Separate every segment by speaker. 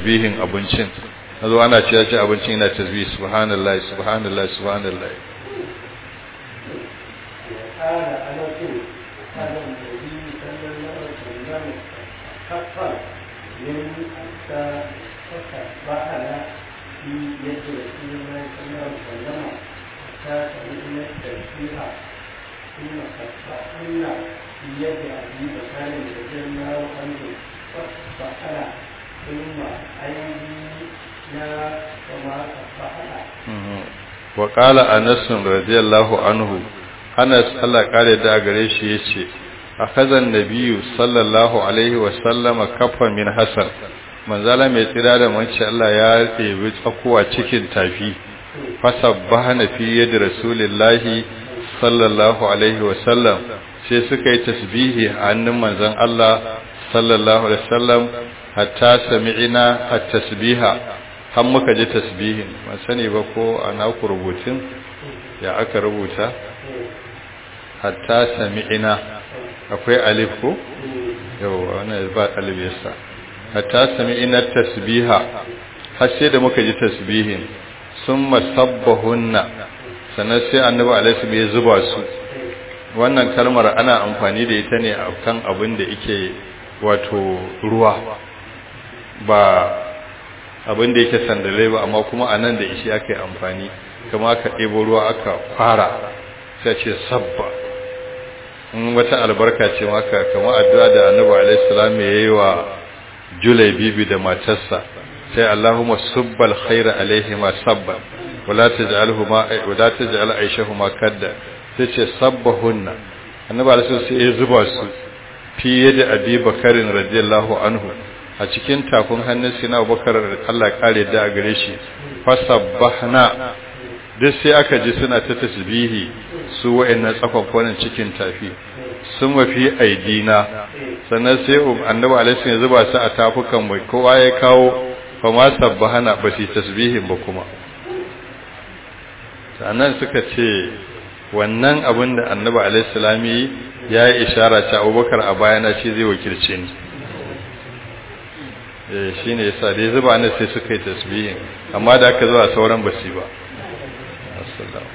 Speaker 1: tasbihin abincin nazo ana cewa ce abincin yana tasbih subhanallahi subhanallahi subhanallahi
Speaker 2: قال أنس قال النبي صلى الله عليه وسلم حقا من حتى فصبحنا في يد رسول الله صلى الله عليه وسلم حتى سمعنا التسبيح ثم صبحنا في يد أبي بكر رضي الله عنه فصبحنا ثم أيدينا وما صبحنا
Speaker 1: وقال أنس رضي الله عنه Anas Allah kare da gare shi yace akhazan nabiyyu sallallahu alaihi wa sallama kafa min hasan manzala mai tsira da manci Allah ya ɗebi tsakuwa cikin tafi fasabbahana fi yadi rasulillahi sallallahu alaihi wa sallam sai suka yi tasbihi a hannun manzon Allah sallallahu alaihi wa sallam hatta sami'ina at-tasbiha har muka ji tasbihin ban sani ba ko ana ku rubutun ya aka rubuta hatta sami'ina akwai alif ko yau wannan ba alif yasa hatta sami'ina tasbiha har sai da muka ji tasbihin summa sabbahunna sannan sai annabi alaihi ya zuba su wannan kalmar ana amfani da ita ne akan abin da yake wato ruwa ba abin da yake sandale ba amma kuma anan da ishi aka yi amfani kama aka ɗebo ruwa aka fara sai ce sabba in wata albarka ce maka kama addu'a da annabi alaihi salam ya yi wa julai bibi da matarsa sai allahumma subbal khaira alaihima sabba wala taj'alhuma wala taj'al aishahuma kadda sai ce sabbahunna annabi alaihi sai ya zuba su fiye da abi bakarin radiyallahu anhu a cikin tafin hannun sina abubakar Allah kare da a gare shi fasabbahna duk sai aka ji suna ta tasbihi su wa'annan tsakwankwanin cikin tafi sun mafi aidina sannan sai annabi alaihi ya zuba su a tafukan mai kowa ya kawo fa ma sabbahana ba su tasbihin ba kuma sannan suka ce wannan abin da annabi alaihi salami ya yi ishara ta abubakar a bayana shi zai wakilce ni eh shine yasa dai zuba ne sai suka yi tasbihin amma da aka zuwa sauran basi ba assalamu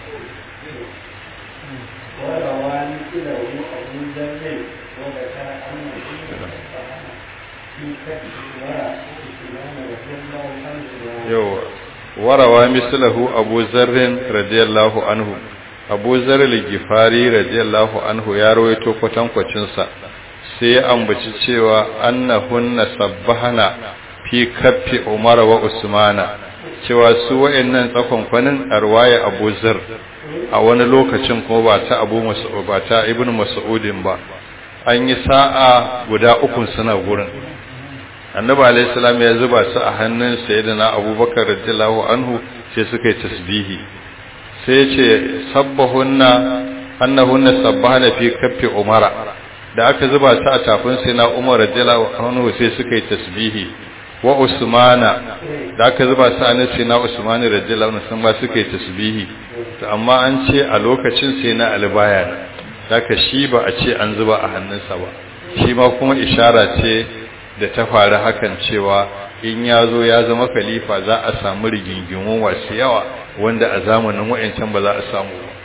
Speaker 2: وروى مثله أبو ذر وذكر أنه في كتب وإسلام رضي الله عنه
Speaker 1: yau warawa mislahu abu zarrin radiyallahu anhu abu zarri gifari radiyallahu anhu ya rawaito kwatankwacin sa sai ya ambaci cewa annahunna sabbahana fi kaffi umar wa usmana cewa su wayannan tsakonkwanin arwaya abu zar a wani lokacin kuma ba ta abu mas'ud ba ta ibnu mas'udin ba an yi sa'a guda uku suna gurin annabi alayhi salam ya zuba su a hannun sayyidina abubakar radiyallahu anhu sai suka yi tasbihi sai ya ce sabbahunna annahunna sabbahana fi kaffi umara da aka zuba su a tafin sayyidina umar radiyallahu anhu sai suka yi tasbihi wa usmana da aka zuba su a hannun sayyidina usman radiyallahu anhu sun ba suka yi tasbihi to amma an ce a lokacin sayyidina albaya haka shi ba a ce an zuba a hannunsa ba shi ma kuma ishara ce da ta faru hakan cewa in ya zo ya zama khalifa za a samu rigingimu masu yawa wanda a zamanin wa'ancan ba za a samu ba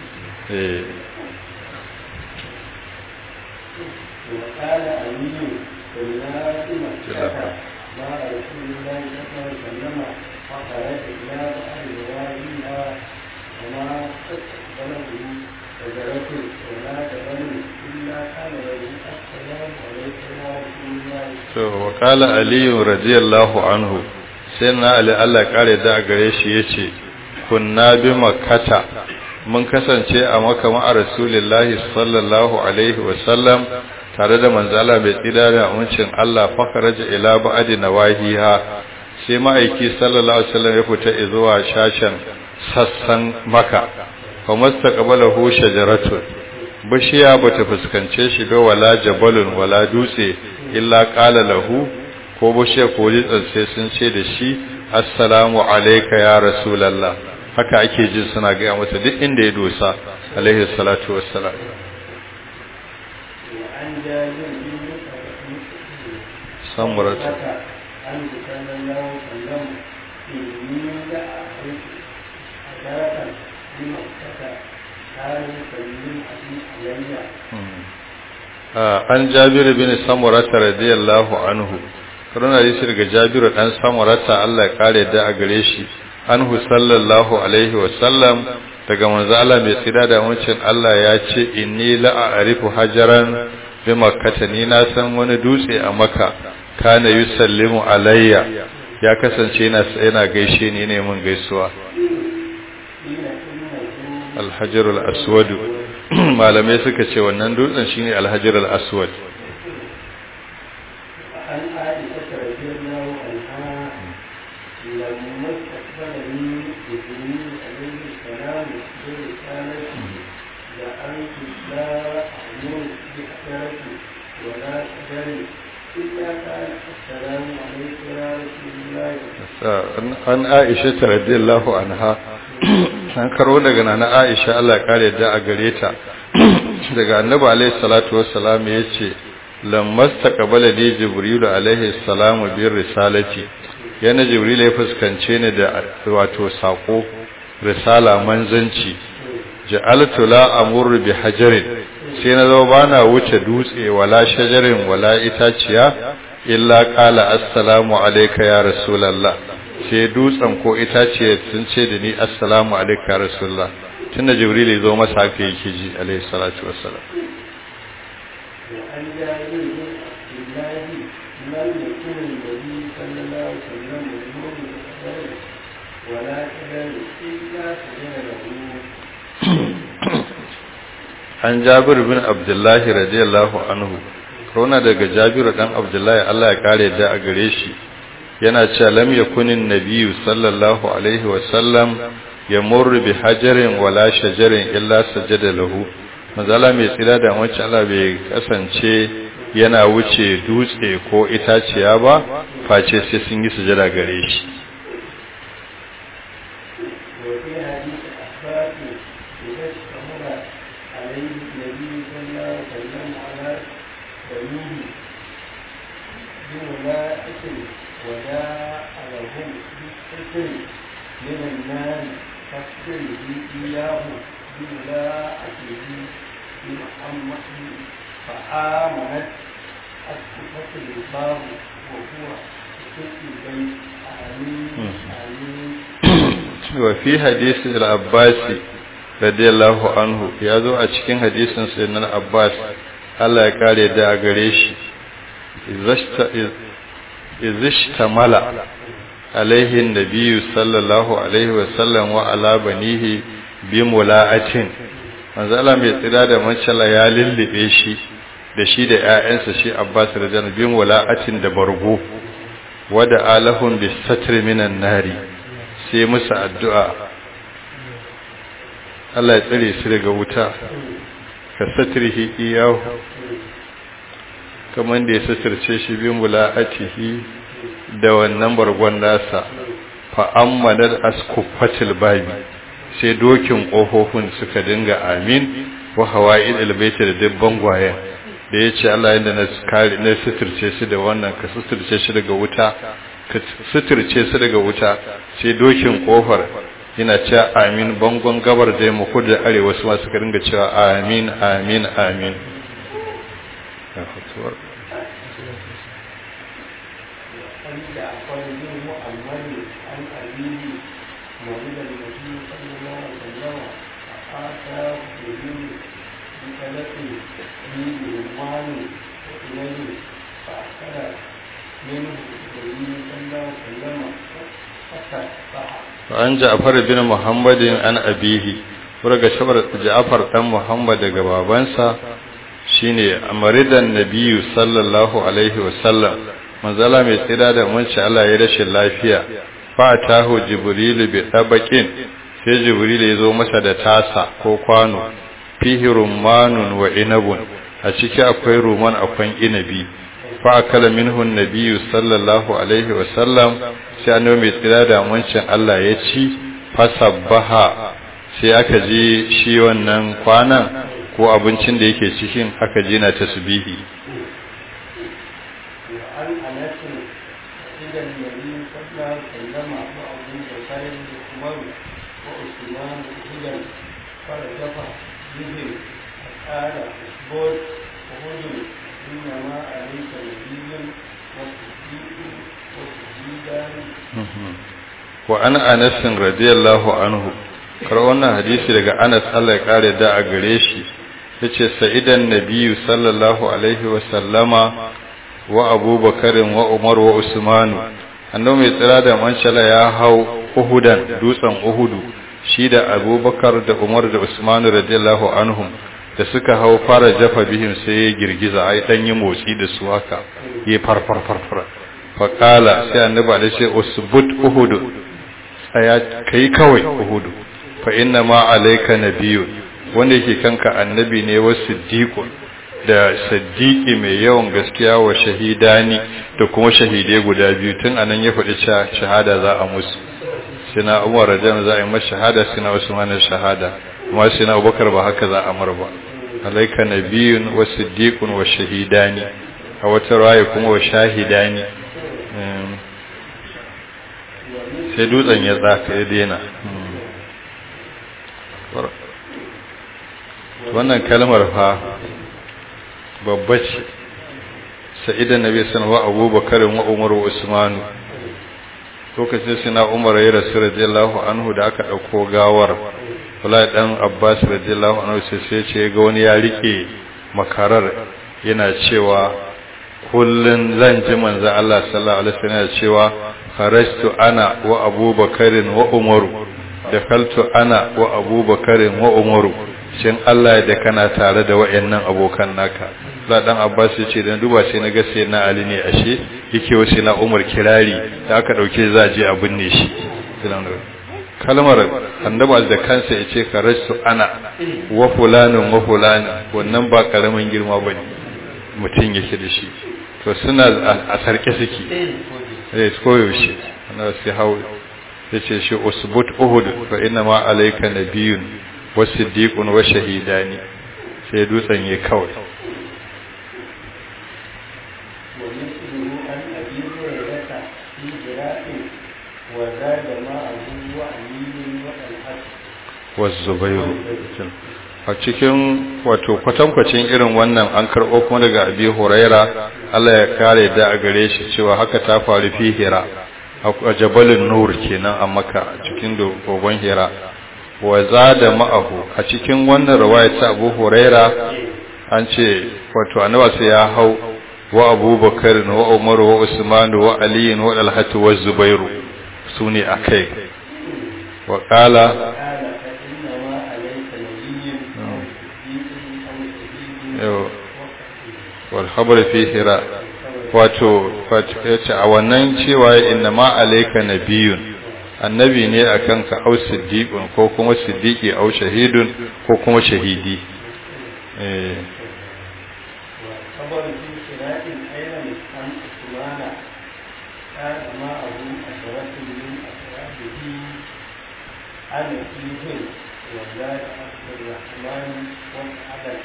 Speaker 2: وقال علي كنا في مكة مع رسول الله صلى الله عليه وسلم فخرج إلى بعض روائها وما استقبله شجرة ولا جبل إلا كان له السلام عليكم ورحمة الله
Speaker 1: to wa qala ali radiyallahu anhu sai na ali Allah kare da gare shi yace kunna bi makkata mun kasance a makka ma rasulullahi sallallahu alaihi wa sallam tare da manzala mai tsira da amincin Allah fakaraja ila ba'di nawahiha sai ma'aiki sallallahu alaihi wasallam ya fita zuwa shashan sassan maka fa mastaqbalahu shajaratun bishiya bata fuskance shi ba wala jabalun wala dutse illa qala lahu ko bishiya ko litsan sai sun ce da shi assalamu alayka ya rasulullah haka ake ji suna ga masa duk inda ya dosa alaihi salatu wassalam
Speaker 2: وعن جابر بن
Speaker 1: samuratu
Speaker 2: عنه صلى الله عليه وسلم إني لأعرف حجرة بمكة كان يسلم علي
Speaker 1: an jabiru bin samurata radiyallahu anhu karuna hadisi daga jabiru dan samurata Allah ya kare da a gare shi anhu sallallahu alaihi wa sallam daga manzo Allah mai tsira da wancin Allah ya ce inni la a'rifu hajaran bi makkata ni na san wani dutse a makka kana yusallimu alayya ya kasance yana yana gaishe ni ne mun gaisuwa alhajarul aswad malamai suka ce wannan dutsen shine alhajarul aswad
Speaker 2: عن عائشة رضي الله عنها لما استقبلني جبريل عليه السلام برسالته لأنت لا أعمل بحجرة ولا شجر إلا قال السلام عليك يا رسول الله
Speaker 1: an aisha ta radiyallahu anha an karo daga nana aisha Allah ya kare da a gare ta daga annabi alaihi salatu wassalam yace lammas taqabala li jibril alaihi salam bir risalati yana jibril ya fuskance ni da wato sako risala manzanci ja'altu la amur bi hajarin sai na zo bana wuce dutse wala shajarin wala itaciya illa qala assalamu alayka ya rasulullah sai dutsen ko itaciya sun ce da ni assalamu alayka ya rasulullah tunda jibril ya zo masa haka yake ji alayhi salatu wassalam
Speaker 2: وعن جابر بن عبد الله لم يكن النبي صلى الله عليه وسلم يمر بحجر ولا شجر إلا سجد له
Speaker 1: an jabir bin abdullahi radiyallahu anhu rona daga jabiru dan abdullahi Allah ya kare da a gare shi yana cewa lam yakunin nabiyyu sallallahu alaihi wa sallam yamurru bi hajarin wala shajarin illa sajada lahu mazala mai tsira da wacce Allah bai kasance yana wuce dutse ko itaciya ba face sai sun yi sujada gare shi
Speaker 2: وفي حديث أحباب إذا اشتمل عليه النبي صلى الله عليه وسلم على بنيه بملائكة وجاء لهم بالستر من النار فاستره إياه بملاءته بمحمد فآمنت أسقطت الباب وهو في البيت آمين آمين
Speaker 1: وفي حديث العباس رضي الله عنه ya zo a cikin hadisin sayyidina Abbas Allah ya kare da a gare shi izishtamala alaihi nabiyyu sallallahu alaihi wa sallam wa ala banihi bi mula'atin manzo Allah mai tsira da mancala ya lullube shi da shi da ƴaƴansa shi Abbas radiyallahu bi mula'atin da bargo wada alahum bis satri minan nari sai musu addu'a Allah ya tsare su daga wuta ka satrihi iyahu kamar da ya satirce shi bin mula'atihi da wannan bargon nasa fa'ammanar askufatil babi sai dokin ƙofofin suka dinga amin wa hawa'id albaita da dubban gwayen da ya ce Allah yadda na suturce shi da wannan ka suturce shi daga wuta ka suturce su daga wuta sai dokin kofar yana cewa amin bangon gabar da mu kudu da arewa su ma suka dinga cewa amin amin amin
Speaker 2: عن جعفر بن محمد عن أبيه مريض النبي صلى الله عليه وسلم فآتاه جبريل بثلاث من رمان وإليه فأكل منه النبي صلى الله عليه وسلم فتصبح
Speaker 1: an ja'far bin muhammadin an abihi daga shabar ja'far dan muhammad daga babansa shine amridan nabiyyu sallallahu alaihi wasallam manzala mai tsira da munci Allah ya rashin lafiya fa tahu jibril bi tabaqin sai jibril ya zo masa da tasa ko kwano fihi rummanun wa inabun a ciki akwai ruman akwai inabi fa akala minhu nabiyyu sallallahu alaihi wasallam sai annabi mai tsira da muncin Allah ya ci fasabbaha sai aka je shi wannan kwanan ko abincin da yake cikin aka je na tasbihi
Speaker 2: وعن أنس حين الله سلم وأبو بكر وعمر وعثمان هدى فرجف بهم فقال اصبر وهد إنما عليك نبي وصديق وشهيدان
Speaker 1: wa an anas radiyallahu anhu kar wannan hadisi daga Anas Allah ya kare da a gare shi yace sa'idan nabiyyu sallallahu alaihi wa sallama wa abubakar wa umar wa usman annabi mai tsira da manshala ya hau uhudan dutsen uhudu shi da abubakar da umar da usman radiyallahu anhum da suka hau fara jafa bihim sai ya girgiza ai dan yi motsi da su haka yi farfar farfar faqala sai annabi da ce usbut uhudu tsaya kai kawai uhudu fa inna ma alayka nabiyyun wanda yake kanka annabi ne wa siddiqun da siddiqi mai yawan gaskiya wa shahidani da kuma shahidai guda biyu tun anan ya faɗi cewa shahada za a musu sina Umar radiyallahu za a yi masa shahada sina Usman shahada kuma sina Abubakar ba haka za a mar ba alayka nabiyyun wa siddiqun wa shahidani a wata raye kuma wa shahidani sai dutsen ya tsaka ya daina wannan kalmar fa babba ce sa'idan nabi sallallahu abubakar wa umar wa usman lokacin sina umar ya rasu radiyallahu anhu da aka dauko gawar wallahi dan abbas radiyallahu anhu sai sai ce ga wani ya rike makarar yana cewa kullun zan ji manzo Allah sallallahu alaihi wasallam cewa kharajtu ana wa abubakarin wa umaru dakaltu ana wa abubakarin wa umaru shin Allah da kana tare da wayannan abokan naka la dan Abbas yace dan duba sai na ga sai na Ali ne ashe yake wasu na Umar kirari da aka dauke za je a binne shi kalmar annabi da kansa yace kharajtu ana wa fulanun wa fulan wannan ba karamin girma bane mutun yake da shi to suna a sarke suke eh koyaushe ana sai hawo yace shi usbut uhud fa inna ma alayka nabiyyun wasiddiqun wa shahidani sai dutsen ya kawai
Speaker 2: ومثله عن أبي هريرة في جراء وزاد معه وعلي وطلحة
Speaker 1: wazzubairu a cikin wato kwatankwacin irin wannan an karɓo kuma daga abi huraira Allah ya kare da a gare shi cewa haka ta faru fi hira a jabalin nur kenan a maka cikin dogon hira wa zada ma'ahu a cikin wannan riwaya ta abu huraira an ce wato annabi sai ya hau wa abubakar wa umar wa usman wa ali wa talhat wa zubairu sune akai wa qala wal khabar fi hira wato yace a wannan cewa inna ma alayka nabiyun annabi ne akan ka au siddiqun ko kuma siddiqi au shahidun ko kuma shahidi eh
Speaker 2: خبر في شراء أيضا عن عثمان كان معه عشرة من أصحابه أنا فيهم وزاد عبد الرحمن والعدل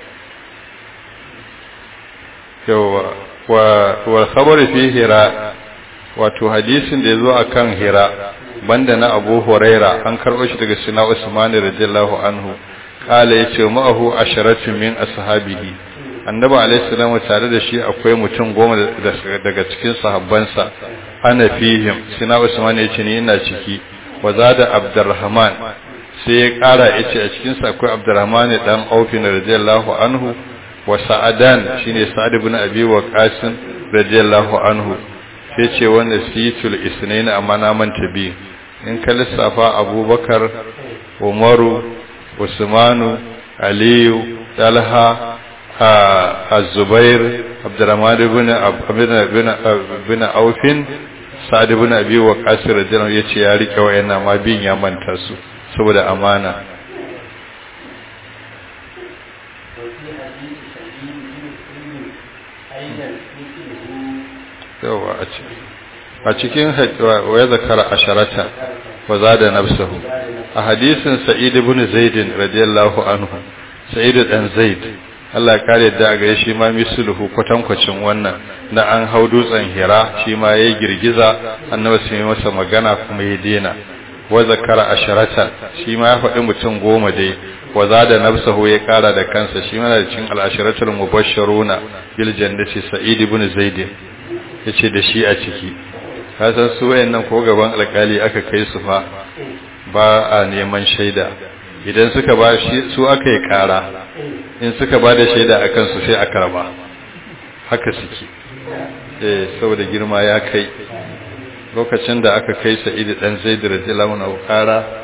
Speaker 1: yawa wa khabar fi hira wato hadisin da yazo akan hira banda na Abu Huraira an karbo shi daga Sina Usman radiyallahu anhu kala yace ma'ahu asharatu min ashabihi annabi alaihi salamu tare da shi akwai mutum goma daga cikin sahabbansa ana fihim Sina Usman yace ni ina ciki wa zada Abdurrahman sai ya kara yace a cikin sa akwai Abdurrahman dan Auf radiyallahu anhu wa sa'adan shine sa'ad ibn abi waqas radiyallahu anhu sai ce wanda situl isnain amma na manta bi in ka lissafa abubakar umaru usmanu aliyu talha az-zubair abdurrahman ibn ibn ibn aufin sa'ad ibn abi waqas radiyallahu yace ya rike wayannan ma bin ya manta su saboda amana yawa a cikin wa zakara asharata wa zada nafsuhu a hadisin sa'id ibn zaid radiyallahu anhu sa'id dan zaid Allah ya kare da gare shi ma misluhu kwatankwacin wannan na an hau dutsen hira shi ma yayi girgiza annabi sai masa magana kuma ya dena wa zakara asharatan shi ma ya faɗi mutum goma dai wa zada nafsahu ya kara da kansa shi ma da cikin al-asharatul mubashshiruna bil jannati sa'id ibn zaid yace da shi a ciki ka san su wayannan ko gaban alkali aka kai su fa ba a neman shaida idan suka ba shi su aka yi kara in suka ba da shaida a kansu sai a karba haka suke eh saboda girma ya kai lokacin da aka kai sa'id dan zaid radiyallahu anhu kara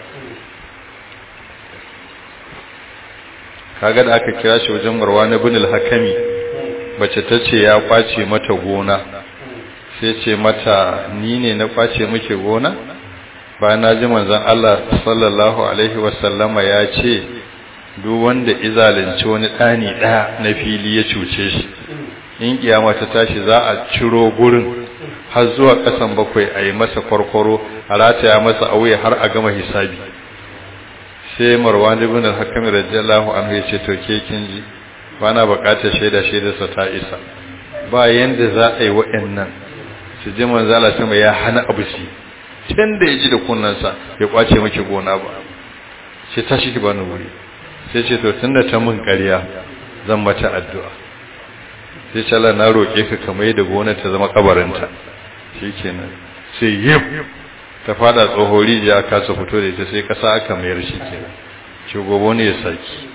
Speaker 1: kaga da aka kira shi wajen marwan ibn al-hakami bace tace ya kwace mata gona sai ce mata ni ne na kwace muke gona ba na ji manzon Allah sallallahu alaihi wasallama ya ce duk wanda izalinci wani dani daya na fili ya cuce shi in kiyama ta tashi za a ciro gurin har zuwa kasan bakwai a yi masa kwarkwaro a rataya masa auye har a gama hisabi sai marwan ibn al-hakam radiyallahu anhu ya ce to ke kin ji ba na bukatar shaida shaidarsa ta isa ba yanda za a yi wa'annan su ji manzala sama ya hana abu shi tun da ya ji da kunnansa ya kwace miki gona ba sai ta shi ki bani wuri sai ce to tunda ta mun ƙarya zan mata addu'a sai ce Allah na roƙe ka ka mai da gona ta zama kabarinta shikenan sai yip ta fada tsohon rijiya kasa fito da ita sai kasa aka mayar shi kenan shugobo ne ya saki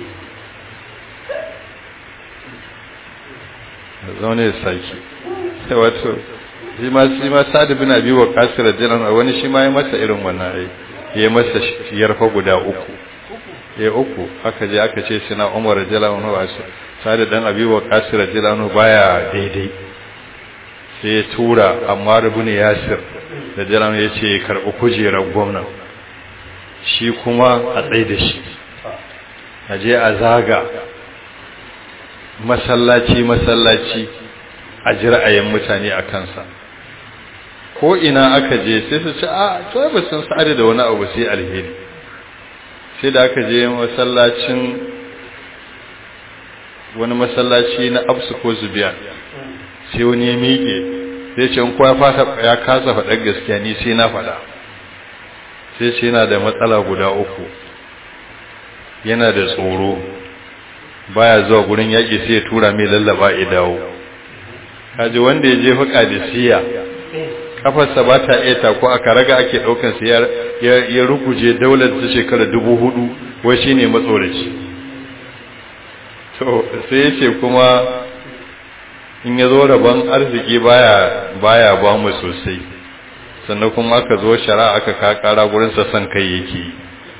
Speaker 1: zaune ya saki sai wato shi ma shi ma sa'ad bin abi waqas radiyallahu wani shi ma ya masa irin wannan ai ya masa yarfa guda uku ya uku aka je aka ce sina umar radiyallahu anhu sa'ad dan abi waqas radiyallahu anhu baya daidai sai ya tura amma ibn yasir radiyallahu ya ce karbi kujerar gwamna shi kuma a tsaye da shi a je a zaga masallaci masallaci a ji ra'ayin mutane a kansa ko ina aka je sai su ce a to ba sun sa'ada da wani abu sai alheri sai da aka je masallacin wani masallaci na absu ko zubiya sai wani ya miƙe sai ce in kowa fata ya kasa faɗar gaskiya ni sai na faɗa sai ce yana da matsala guda uku yana da tsoro baya zuwa gurin yaƙi sai ya tura mai lallaba ya dawo kaji wanda ya je fuka da siya kafarsa ba ta iya tako aka raga ake ɗaukan sa ya ruguje daular ta shekara dubu hudu wai shi ne matsoraci to sai ya ce kuma in ya zo rabon arziki baya baya ba mu sosai sannan kuma aka zo shara aka kakara gurinsa son kai yake yi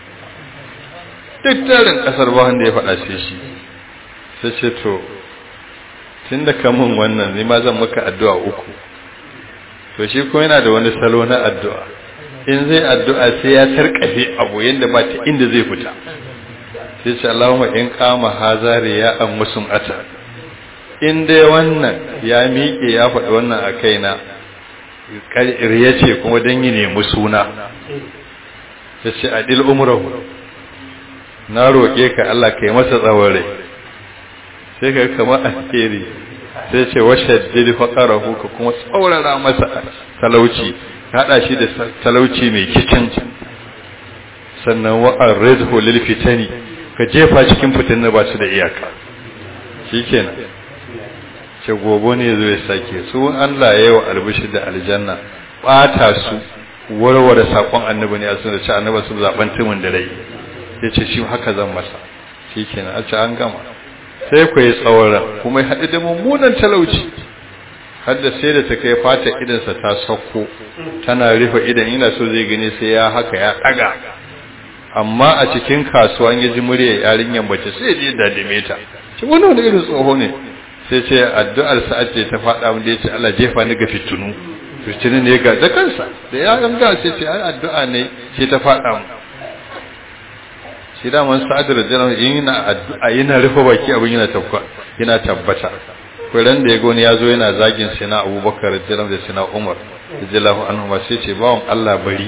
Speaker 1: duk tarin ƙasar ba wanda ya faɗa sai shi sai ce to tun da kamun wannan ne ma zan maka addu'a uku to shi ko yana da wani salo na addu'a in zai addu'a sai ya tarkafe abu yadda ba ta inda zai fita sai ce Allahumma in kama hazari ya an musum ata in dai wannan ya miƙe ya faɗi wannan a kaina ya ce kuma don yi nemi suna ya ce adil umrahu na roƙe ka Allah ka yi masa tsawon rai sai ka kama alheri sai ce washe dili faƙarahu ka kuma tsaurara masa talauci haɗa shi da talauci mai kicin sannan wa'ar rizhu lil fitani ka jefa cikin fitin na ba su da iyaka shikenan ce gobe ne zo ya sake su Allah ya yi wa albishi da aljanna ɓata su warware saƙon annabi ne a sun da ci annabi su zaɓen timin da rai ya ce shi haka zan masa shikenan a ce an gama sai ku yi tsawara kuma ya haɗu da mummunan talauci har da sai da ta kai fata idansa ta sauko tana rufe idan ina so zai gani sai ya haka ya ɗaga amma a cikin kasuwa ya ji murya yarinyar bace sai ya je dadime ta shi wani wani irin tsoho ne sai ce addu'ar sa'ad ce ta faɗa mun da ya ce Allah jefa ni ga fitinu fitinu ne ga da kansa da ya ganga sai ce ai addu'a ne ce ta faɗa mu shi da man sa'ad radiyallahu yana addu'a yana rufe baki abin yana tabba yana tabbata ko ran da yago ne yazo yana zagin sina Abubakar radiyallahu da sina Umar radiyallahu anhu ma sai ce bawon Allah bari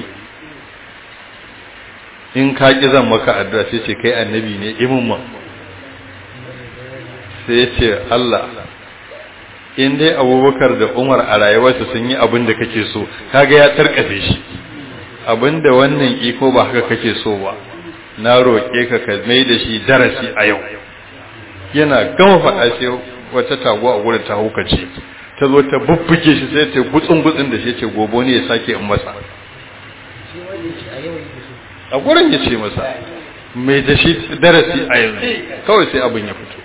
Speaker 1: in ka ki zan maka addu'a sai ce kai annabi ne imin ma sai ya ce Allah in dai abubakar da umar a rayuwarsa sun yi abin da kake so kaga ya tarkafe shi abin da wannan iko ba haka kake so ba na roƙe ka ka mai da shi darasi a yau yana gama faɗa sai wata taguwa a wurin ta hukace ta zo ta bubbuke shi sai ta gutsun gutsun da shi ce gobo ne ya sake in masa a gurin ya ce masa mai da shi darasi a yanzu kawai sai abin ya fito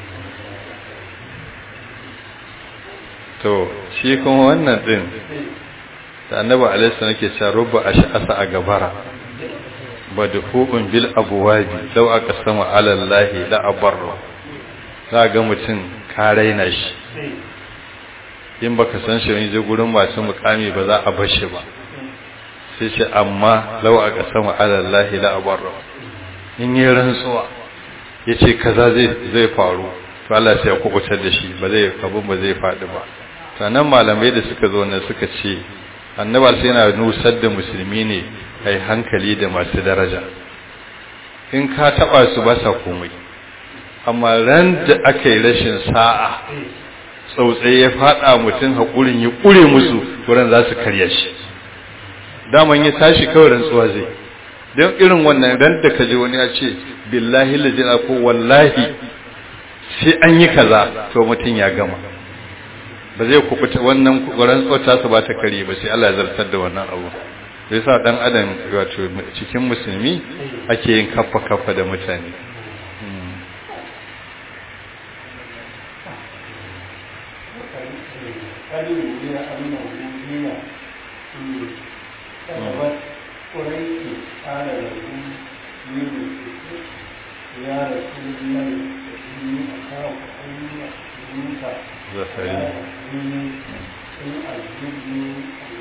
Speaker 1: to shi kuma wannan din da annabi alaihi nake cewa rubba ash'asa a gabara badfu'un bil abwabi law aqsama ala allahi la abarra za ga mutum ka raina shi in baka san shi ne je gurin masu mukami ba za a bar shi ba sai ce amma law aqsama ala allahi la abarra in yi rantsuwa yace kaza zai zai faru to Allah sai ya kubutar da shi ba zai abun ba zai faɗi ba sannan malamai da suka zo nan suka ce annabar sai yana nusar da musulmi ne kai hankali da masu daraja in ka taba su ba sa komai amma ran da aka yi rashin sa'a tsautsai ya fada mutum haƙurin ya ƙure musu wurin za su karya shi daman ya tashi kawai rantsuwa zai don irin wannan ran da ka ji wani ya ce billahi lajina ko wallahi sai an yi kaza to mutum ya gama ba zai kubuta wannan rantsuwar tasa ba ta kare ba sai Allah ya zartar da wannan abu sai sa dan adam wato cikin musulmi ake yin kaffa kaffa da mutane
Speaker 2: يا رسول الله إني أخاف أن يحزنك
Speaker 1: زكريا
Speaker 2: إن أعجبني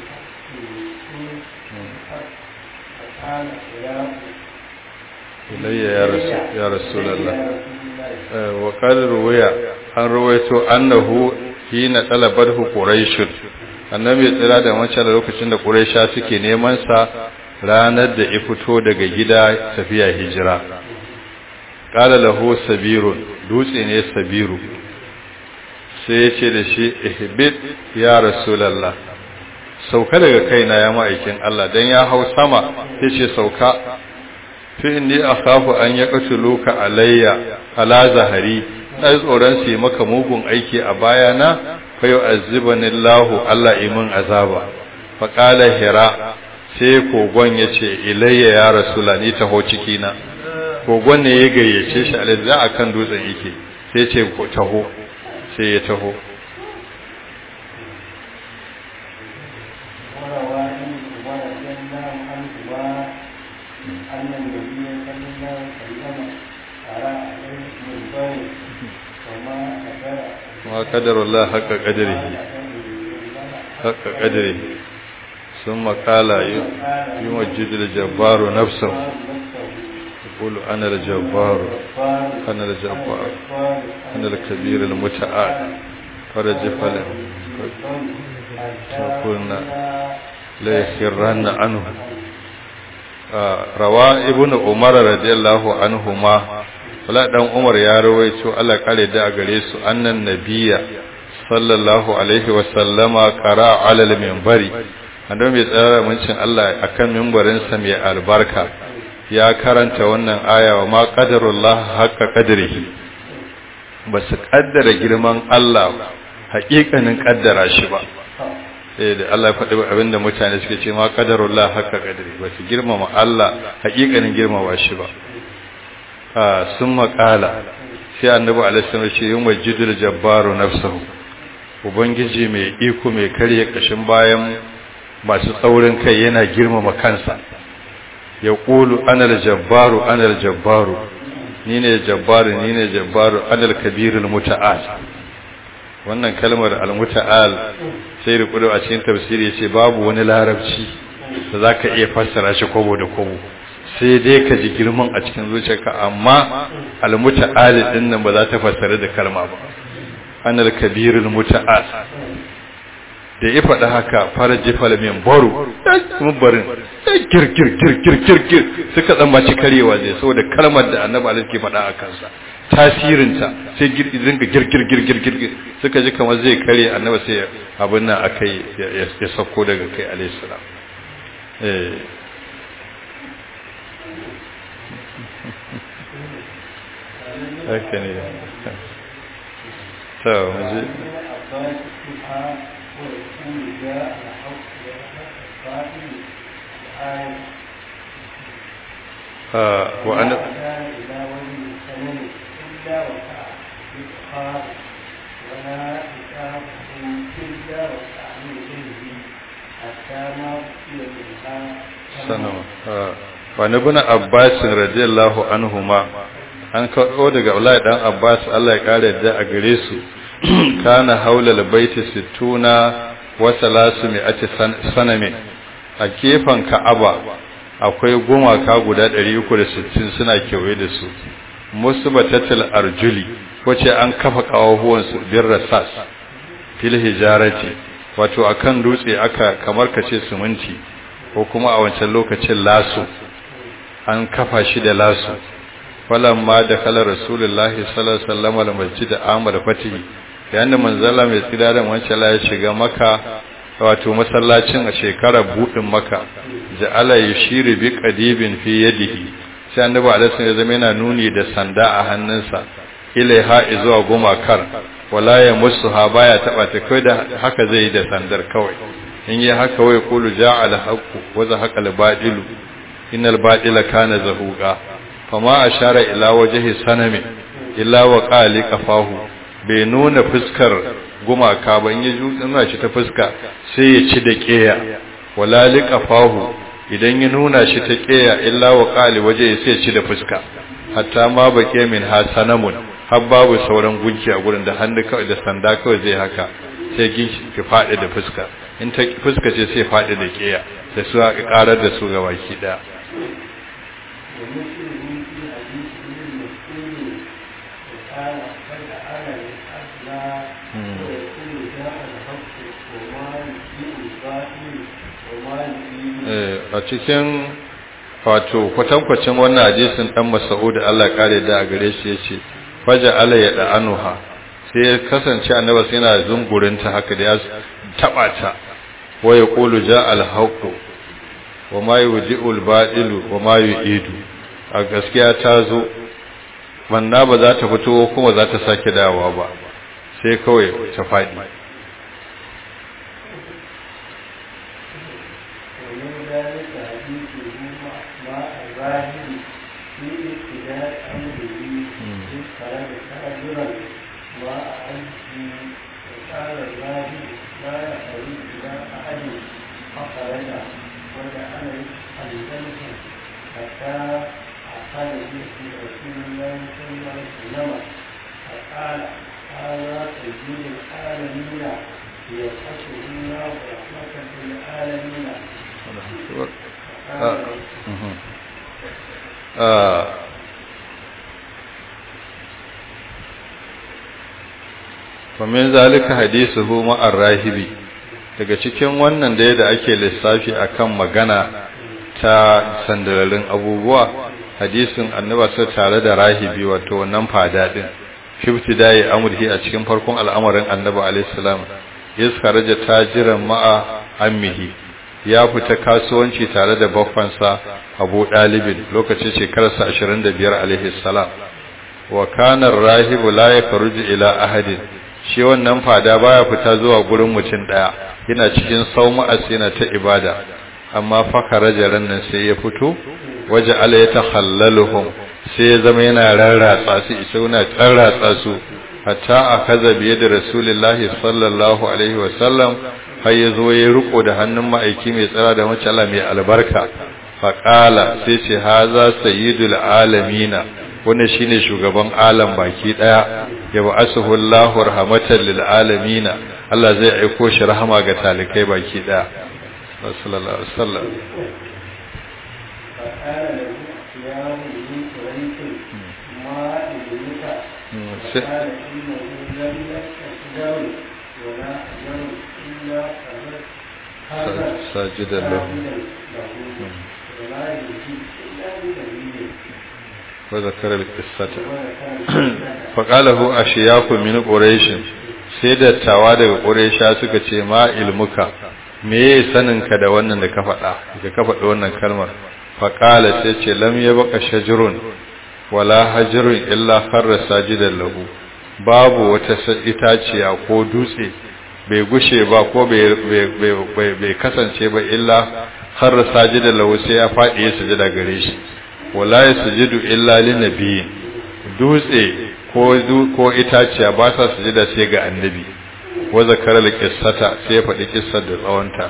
Speaker 2: فقال يا
Speaker 1: إلي يا رسول, يا رسول الله وقال رويا an rawaito annahu hina talabarhu quraish annabi ya tsira da wancan lokacin da quraisha suke neman sa ranar da ya fito daga gida tafiya hijira qala lahu sabirun dutse ne sabiru sai ya ce da shi ihbit ya rasulallah sauka daga kaina ya ma'aikin Allah dan ya hau sama ya ce sauka fi inni akhafu an yaqtuluka alayya ala zahari na tsoron su yi maka mugun aiki a bayana fa yu'azzibani Allah Allah imin azaba fa qala hira sai kogon yace ilayya ya rasula ni taho ciki na kogon ne ya gayyace shi alai za a kan dutsen yake sai ce taho sai ya taho
Speaker 2: وروى ابن عمر رضي الله عنهما أن النبي صلى الله عليه وسلم قرأ عليه منبر وما قدر
Speaker 1: ما قدر الله حق قدره حق قدره ثم قال يمجد الجبار نفسه يقول أنا الجبار أنا الجبار أنا الكبير المتعال فرجف له فقلنا لا يخرن عنه rawa ibn umar radiyallahu anhuma wala dan umar ya rawaito Allah kare da a gare su annan nabiyya sallallahu alaihi wa sallama qara ala al-minbari annabi mai tsara muncin Allah akan minbarin sa mai albarka ya karanta wannan aya wa ma qadarullah haqqa qadrihi basu kaddara girman Allah haƙiƙanin kaddara shi ba eh da Allah ya faɗi abinda mutane suke ce ma qadarullah haqqa qadri ba su girmama Allah haƙiƙanin girmama shi ba ah sun maƙala sai annabi alaihi wasallam ce yum majidul jabbaru nafsuhu ubangiji mai iko mai karye kashin bayan masu tsaurin kai yana girmama kansa ya qulu ana jabbaru ana jabbaru ni ne jabbaru ni ne jabbaru ana kabirul muta'al wannan kalmar al-muta'al sai rukudu a cikin tafsiri yace babu wani larabci da zaka iya fassara shi kobo da kobo sai dai ka ji girman a cikin zuciyarka amma al-muta'al din nan ba za ta fassara da kalma ba anal kabirul muta'al da ya faɗi haka faraji falamin baro mubarin gir gir gir gir gir gir suka tsammaci karewa zai saboda kalmar da annabi alaihi ke faɗa a kansa tasirinta sai zinga girgir girgir girgir suka ji kamar zai kare annaba sai abin nan akai ya sauko daga kai alayhi salam eh haka ne to mu وأنا wani bin abbasin radiyallahu anhuma an kawo daga Abdullahi dan Abbas Allah ya kare da a gare su kana haulal baiti sittuna wa salasu mi'ati sanamin a gefen Ka'aba akwai gumaka guda 360 suna kewaye da su musbatatul arjuli wace an kafa kawahuwan su bir rasas fil hijarati wato akan dutse aka kamar kace siminti ko kuma a wancan lokacin lasu an kafa shi da lasu falamma da kala rasulullahi sallallahu alaihi wasallam al-masjid amal fatihi yayin da manzala mai tsira da wancan ya shiga maka wato masallacin a shekarar budin maka ja'ala yushiru bi qadibin fi yadihi sai annabi alaihi ya zama yana nuni da sanda a hannunsa ilaiha zuwa gumakar wala ya musuha baya taba ta kai da haka zai yi da sandar kawai in yi haka wai kulu ja'ala haqqu wa zahaqa al-badilu innal badila kana zahuqa fama ashara ila wajhi sanami illa wa qali qafahu bai nuna fuskar gumaka ba in ya nuna shi ta fuska sai ya ci da keya wala liqafahu idan ya nuna shi ta keya illa wa qali waje sai ya ci da fuska hatta ma bake min hasanamun har babu sauran gunki a gurin da hannu kawai da sanda kawai zai haka sai ginki ki fadi da fuska in ta fuska ce sai fadi da keya sai su karar da su ga baki daya a cikin wato kwatankwacin wannan hadisin dan Mas'ud Allah kare da a gare shi yace faja ala ya da'anuha sai ya kasance annabi sai yana zungurin ta haka da ya taba ta wa yaqulu ja al haqu wa ma yudi'u al badilu wa ma yu'idu a gaskiya ta zo manna ba za ta fito kuma za ta sake dawowa ba sai kawai ta faɗi ومن ذلك حديثه مع الراهبي daga cikin wannan da da ake lissafi akan magana ta sandalarin abubuwa hadisin annaba sai tare da rahibi wato wannan fada din shifti dai amurhi a cikin farkon al'amarin annabi alayhi salam yaskaraja tajiran ma'a ammihi ya fita kasuwanci tare da baffansa Abu Dalibin lokacin shekararsa 25 alaihi salam wa kana rahibu la yakhruju ila ahadin shi wannan fada baya fita zuwa gurin mutum daya yana cikin sauma'as yana ta ibada amma fakara jaran nan sai ya fito waje ala ya takhallaluhum sai ya zama yana rarratsa su isa yana tsarratsa su hatta akaza biye da rasulullahi sallallahu alaihi wa sallam har ya zo ya riko da hannun ma'aiki mai tsara da mace Allah mai albarka faqala sai ce haza sayyidul alamina wanda shine shugaban alam baki daya ya ba'asuhu Allahu rahmatan lil alamin Allah zai aiko shi rahama ga talikai baki daya sallallahu alaihi wasallam ساجدا له wa zakara al-qissata fa qalahu ashiyaku min quraish sai dattawa daga quraisha suka ce ma ilmuka me saninka da wannan da ka faɗa da ka faɗi wannan kalmar fa qala sai ce lam yabqa shajrun wala hajrun illa kharra sajidan lahu babu wata itaciya ko dutse bai gushe ba ko bai kasance ba illa har sajida lahu sai ya faɗi ya sujada gare shi wala ya sujudu illa lin nabiyyin dutse ko ko itaciya ba sa sujada sai ga annabi wa zakara al qissata sai ya faɗi kissar da tsawonta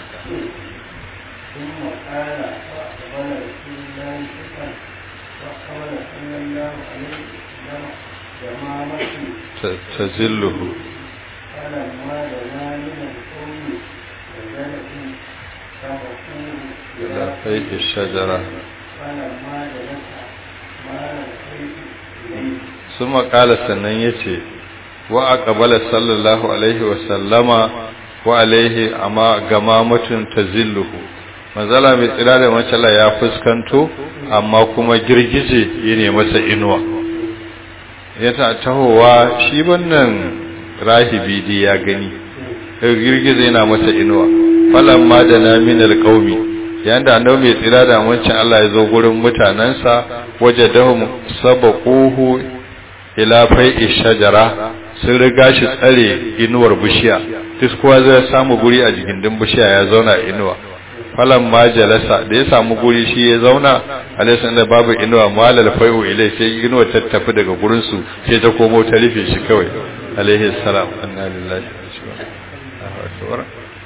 Speaker 1: تزله
Speaker 2: فلما دنا من القوم نزلت فبقوه
Speaker 1: إلى فيء الشجرة
Speaker 2: فلما جلس مال الخيط إليه
Speaker 1: ثم قال sannan yace wa aqbala sallallahu alaihi wa sallama wa alaihi amma gamamatun tazilluhu manzala mai tsira da macala ya fuskanto amma kuma girgije yene masa inuwa yana tahowa shi wannan rahibi dai ya gani girgize yana masa inuwa falamma da na min alqaumi yanda annabi mai tsira da wancan Allah ya zo gurin mutanansa wajadahum sabaquhu ila fai'i shajara sun riga shi tsare inuwar bishiya duk kowa zai samu guri a jikin bishiya ya zauna inuwa falamma jalasa da ya samu guri shi ya zauna alaisan da babu inuwa malal fai'u ilai sai inuwa ta tafi daga gurin su sai ta komo ta rufe shi kawai alaihi salam anna lillahi wa inna ilaihi raji'un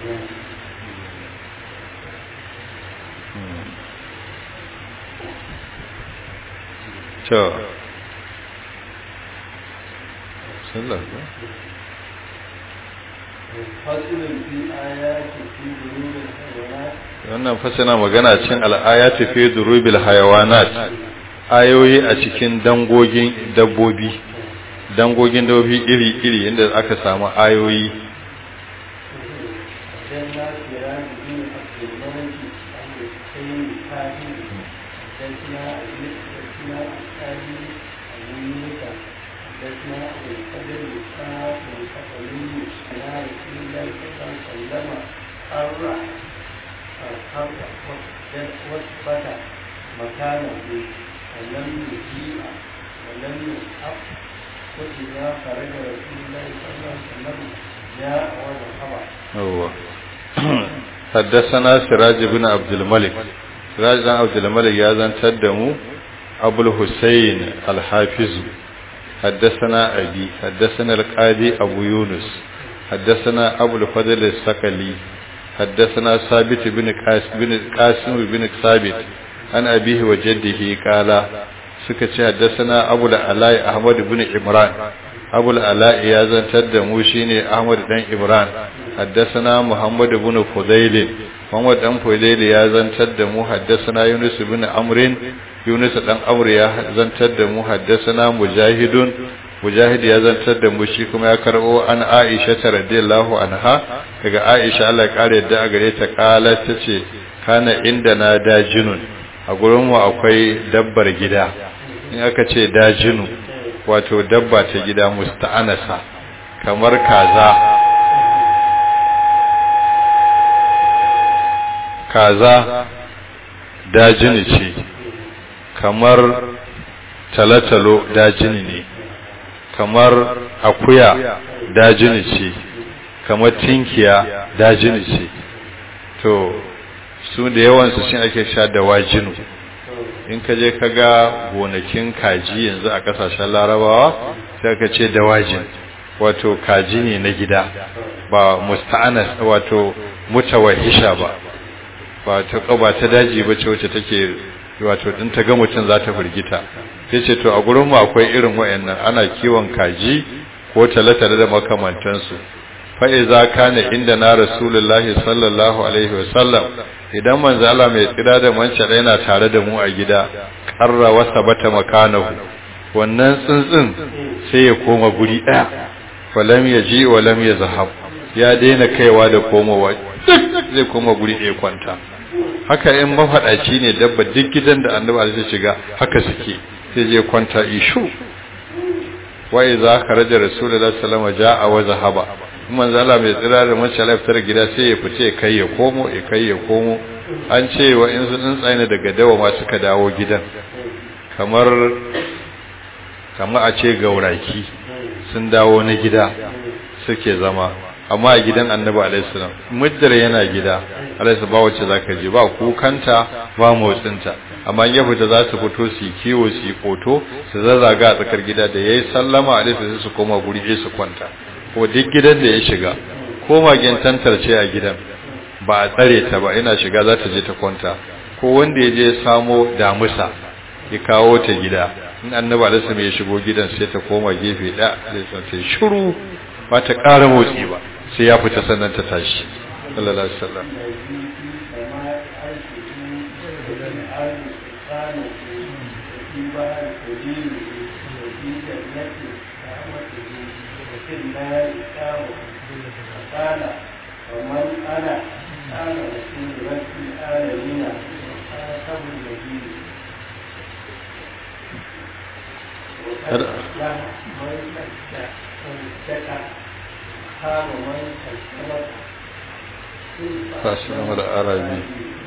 Speaker 1: to sallah
Speaker 2: فصل في آيات في بلوغ الحيوانات
Speaker 1: wannan fasana magana cin al'ayati fi durubil hayawanat ayoyi a cikin dangogin dabbobi dangogin dabbobi iri-iri inda aka samu ayoyi
Speaker 2: حدثنا سراج بن عبد الملك عن الحسين الكافي حدثنا ابن حدثنا الكافي عن يونس حدثنا ابو الفضل الاسحاق بن حسني عن رسول الله صلى الله عليه وسلم حر حر وثبت مكانه ولم يجيء ولم يسحق وإذا خرج رسول الله صلى الله عليه وسلم جاء وذهب
Speaker 1: هو حدثنا سراج بن عبد الملك سراج بن عبد الملك يا زن تدمو أبو الحسين الحافظ حدثنا أبي حدثنا القاضي أبو يونس حدثنا أبو الفضل السكلي حدثنا ثابت بن قاسم بن قاسم بن ثابت عن أبيه وجده قال سكت حدثنا أبو العلاء أحمد بن عمران أبو العلاء يا زن تدمو شيني أحمد بن عمران حدثنا محمد بن فضيل محمد بن فضيل يا زن تدمو حدثنا يونس بن عمرو يونس بن عمرو يا زن تدمو حدثنا مجاهد mujahid ya zantar da mu shi kuma ya karbo an aisha ta radiyallahu anha daga aisha Allah ya kare yadda a gare ta kala tace kana inda na dajinun a gurin mu akwai dabbar gida in aka ce dajinu wato dabba ta gida musta'anasa kamar kaza kaza dajini ce kamar talatalo dajini ne kamar akuya dajini ce kamar tinkiya dajini ce to su da yawansu shi ake sha da wajinu in ka je ka ga gonakin kaji yanzu a kasashen larabawa sai ka ce da wajin wato kaji ne na gida ba musta'anas wato mutawahisha ba ba ta ba ta daji ba ce wacce take wato din ta ga mutum za ta firgita sai ce to a gurin mu akwai irin wayannan ana kiwon kaji ko talatale da makamantansu fa iza kana inda na rasulullahi sallallahu alaihi wasallam idan manzo Allah mai tsira da manca yana tare da mu a gida qarra wa sabata makanahu wannan tsuntsun sai ya koma guri daya falam yaji wa lam yazhab ya daina kaiwa da komowa zai koma guri ɗaya kwanta haka in mafaɗaci ne dabba duk gidan da annabi zai shiga haka suke sai je kwanta ishu wa idza kharaja rasulullahi sallallahu alaihi wasallam ja'a wa zahaba manzo Allah mai tsira da mace lafiyar gida sai ya fice kai ya komo ya kai ya komo an ce wa in sun tsaye daga dawa ma suka dawo gidan kamar kamar a ce gauraki sun dawo na gida suke zama amma a gidan annabi alaihissalam muddar yana gida alaihissalam ba wacce zaka je ba kukanta ba motsinta amma ya fita za su fito su yi kiwo su yi koto su zazzaga a tsakar gida da yayi sallama alaihissalam su koma guri ɗaya su kwanta ko duk gidan da ya shiga ko magen tantarce a gidan ba a tsare ta ba ina shiga za ta je ta kwanta ko wanda ya je samo damusa ya kawo ta gida in annabi alaihissalam ya shigo gidan sai ta koma gefe ɗaya alaihissalam sai shiru ba ta ƙara motsi ba sai ya fita sannan ta tashi sallallahu alaihi wasallam
Speaker 2: قال ومن انا قال رسول رب العالمين خاتم النبي وقد افلح من صدق خاب من كذب
Speaker 1: فاسلم العربي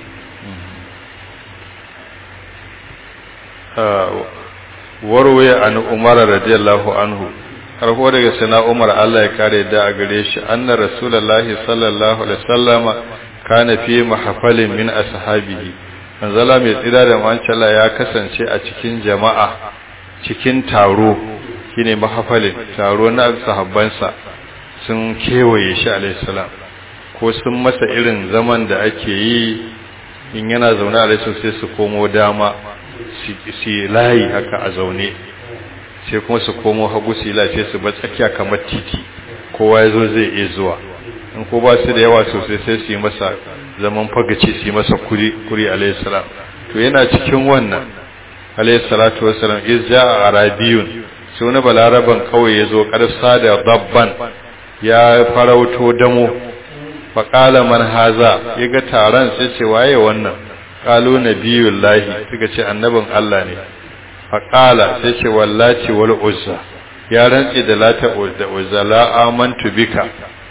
Speaker 1: warwaye an umar radiyallahu anhu harko daga sana umar Allah ya kare da a gare shi anna rasulullahi sallallahu alaihi wasallama kana fi mahfalin min ashabihi manzala mai tsira da mancala ya kasance a cikin jama'a cikin taro shine mahfalin taro na sahabbansa sun kewaye shi alaihi salam ko sun masa irin zaman da ake yi in yana zaune a sai su komo dama su layi haka a zaune sai kuma su komo hagu su lafiya su ba tsakiya kamar titi kowa ya zo zai iya zuwa in ko ba su da yawa sosai sai su yi masa zaman fagaci su yi masa kuri kuri alaihissalam to yana cikin wannan alaihissalatu wassalam iz ja'a arabiyun sai wani balaraban kawai ya zo karsa da dabban ya farauto damo faƙala man haza ya ga taron sai ce waye wannan ƙalu na biyun lahi suka ce annabin Allah ne faƙala sai ce wallaci wal uzza ya rantse da lata da uzza la amantu bika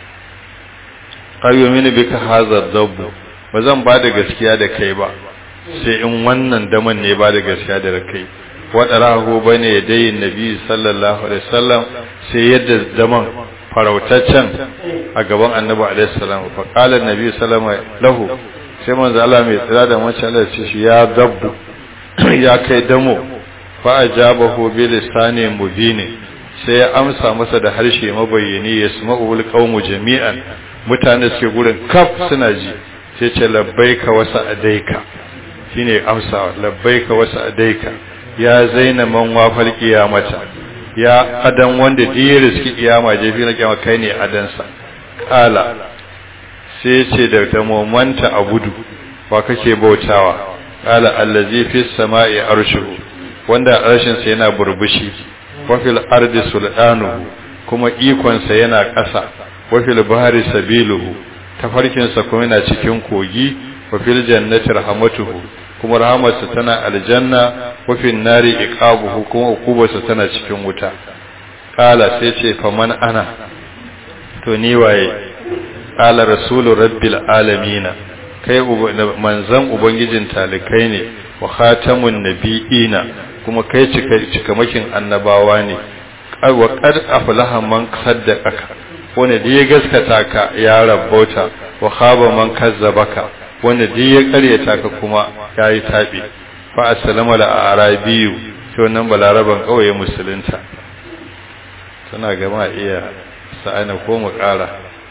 Speaker 1: qayu mini bika haza dabbu ba zan ba da gaskiya da kai ba sai in wannan daman ne ba da gaskiya da kai waɗarahu bane dai nabi sallallahu alaihi wasallam sai yadda daman farautaccen a gaban annabi alaihi salam fa qala annabi sallama lahu sai manzo Allah mai tsira da mace Allah ce shi ya dabbu ya kai damo fa ajabahu bi lisani mubin sai ya amsa masa da harshe mabayyani yasma'u alqawmu jami'an mutane suke gurin kaf suna ji sai ce labbaika wa sa'adaika shine amsa labbaika wa sa'adaika ya zaina man wafal qiyamata ya adan wanda diye riski kiyama je fi na kiyama kai ne adansa kala sai ce da ta momanta abudu wa kake bautawa kala allazi fi samai arshuhu wanda arshin sa yana burbushi wa fil ardi sultanuhu kuma ikon sa yana ƙasa wa fil bahri sabiluhu tafarkin sa kuma yana cikin kogi wa fil jannati rahmatuhu kuma rahamarsa tana aljanna wafin nari iqabuhu kuma ukubarsa tana cikin wuta qala sai ce faman ana to ni waye qala rasulu rabbil alamin kai manzan ubangijin talikai ne wa khatamun nabiyina kuma kai cikamakin annabawa ne wa qad aflaha man saddaqaka wanda da ya gaskata ka ya rabbauta wa khaba man kazzabaka wanda duk ya karyata ka kuma ya yi taɓi fa assalamu da arabiyu shi wannan balaraban kawai musulunta tana gama iya sa'ana ko mu ƙara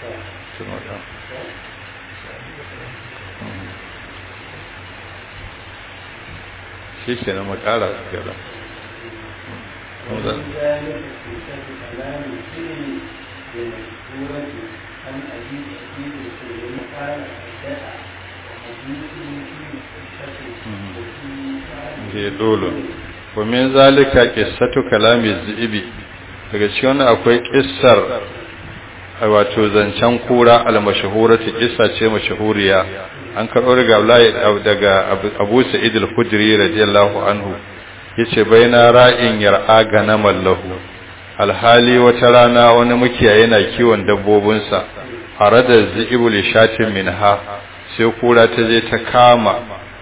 Speaker 1: shi ke na mu ƙara gaba
Speaker 2: عن أبي أبي سليم قال حدث
Speaker 1: je dolo wa min zalika qissatu kalami zibi daga cikin akwai kissar wato zancen kura al-mashhurati kissa ce mashhuriya an karɓo daga Abdullahi daga Abu Sa'id al-Khudri radiyallahu anhu yace baina ra'in yar'a ganamal lahu alhali wata rana wani mukiyaye yana kiwon dabbobinsa arada zi'ibul shatin minha sai kura ta je ta kama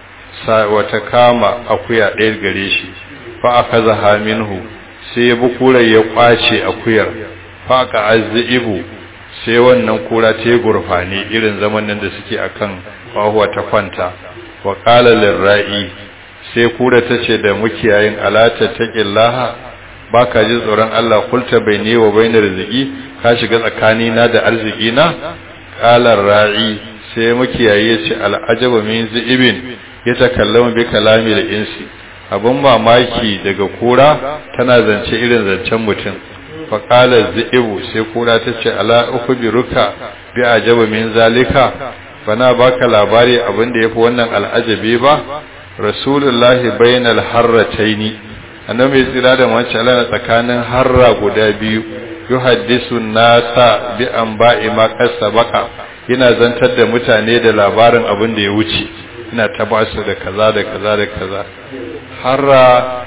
Speaker 1: wata kama akuya ɗaya gare shi fa akazaha minhu sai ya bi kurar ya kwace akuyar fa ka azzibu sai wannan kura ta yi gurfani irin zaman nan da suke akan kwahuwa ta kwanta wa qala lirra'i sai kura ta ce da mukiyayin alata taqillaha baka ji tsoron Allah kulta baini wa bainar rizqi ka shiga tsakani na da arziki na qala ra'i sai mukiyayi ya ce al'ajaba min zi'ibin ya takallama bi kalami da insi abun mamaki daga kura tana zance irin zancen mutum fa qala zi'ibu sai kura ta ce ala ukhbiruka bi ajaba min zalika bana baka labari abin da yafi wannan al'ajabi ba rasulullahi bainal harrataini annabi tsira da wancan Allah tsakanin harra guda biyu yuhaddisu nasa bi anba'i ma kasabaka yana zantar da mutane da labarin abin da ya wuce ina ta ba su da kaza da kaza da kaza harra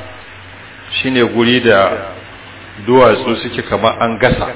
Speaker 1: shine guri da duwatsu suke kamar an gasa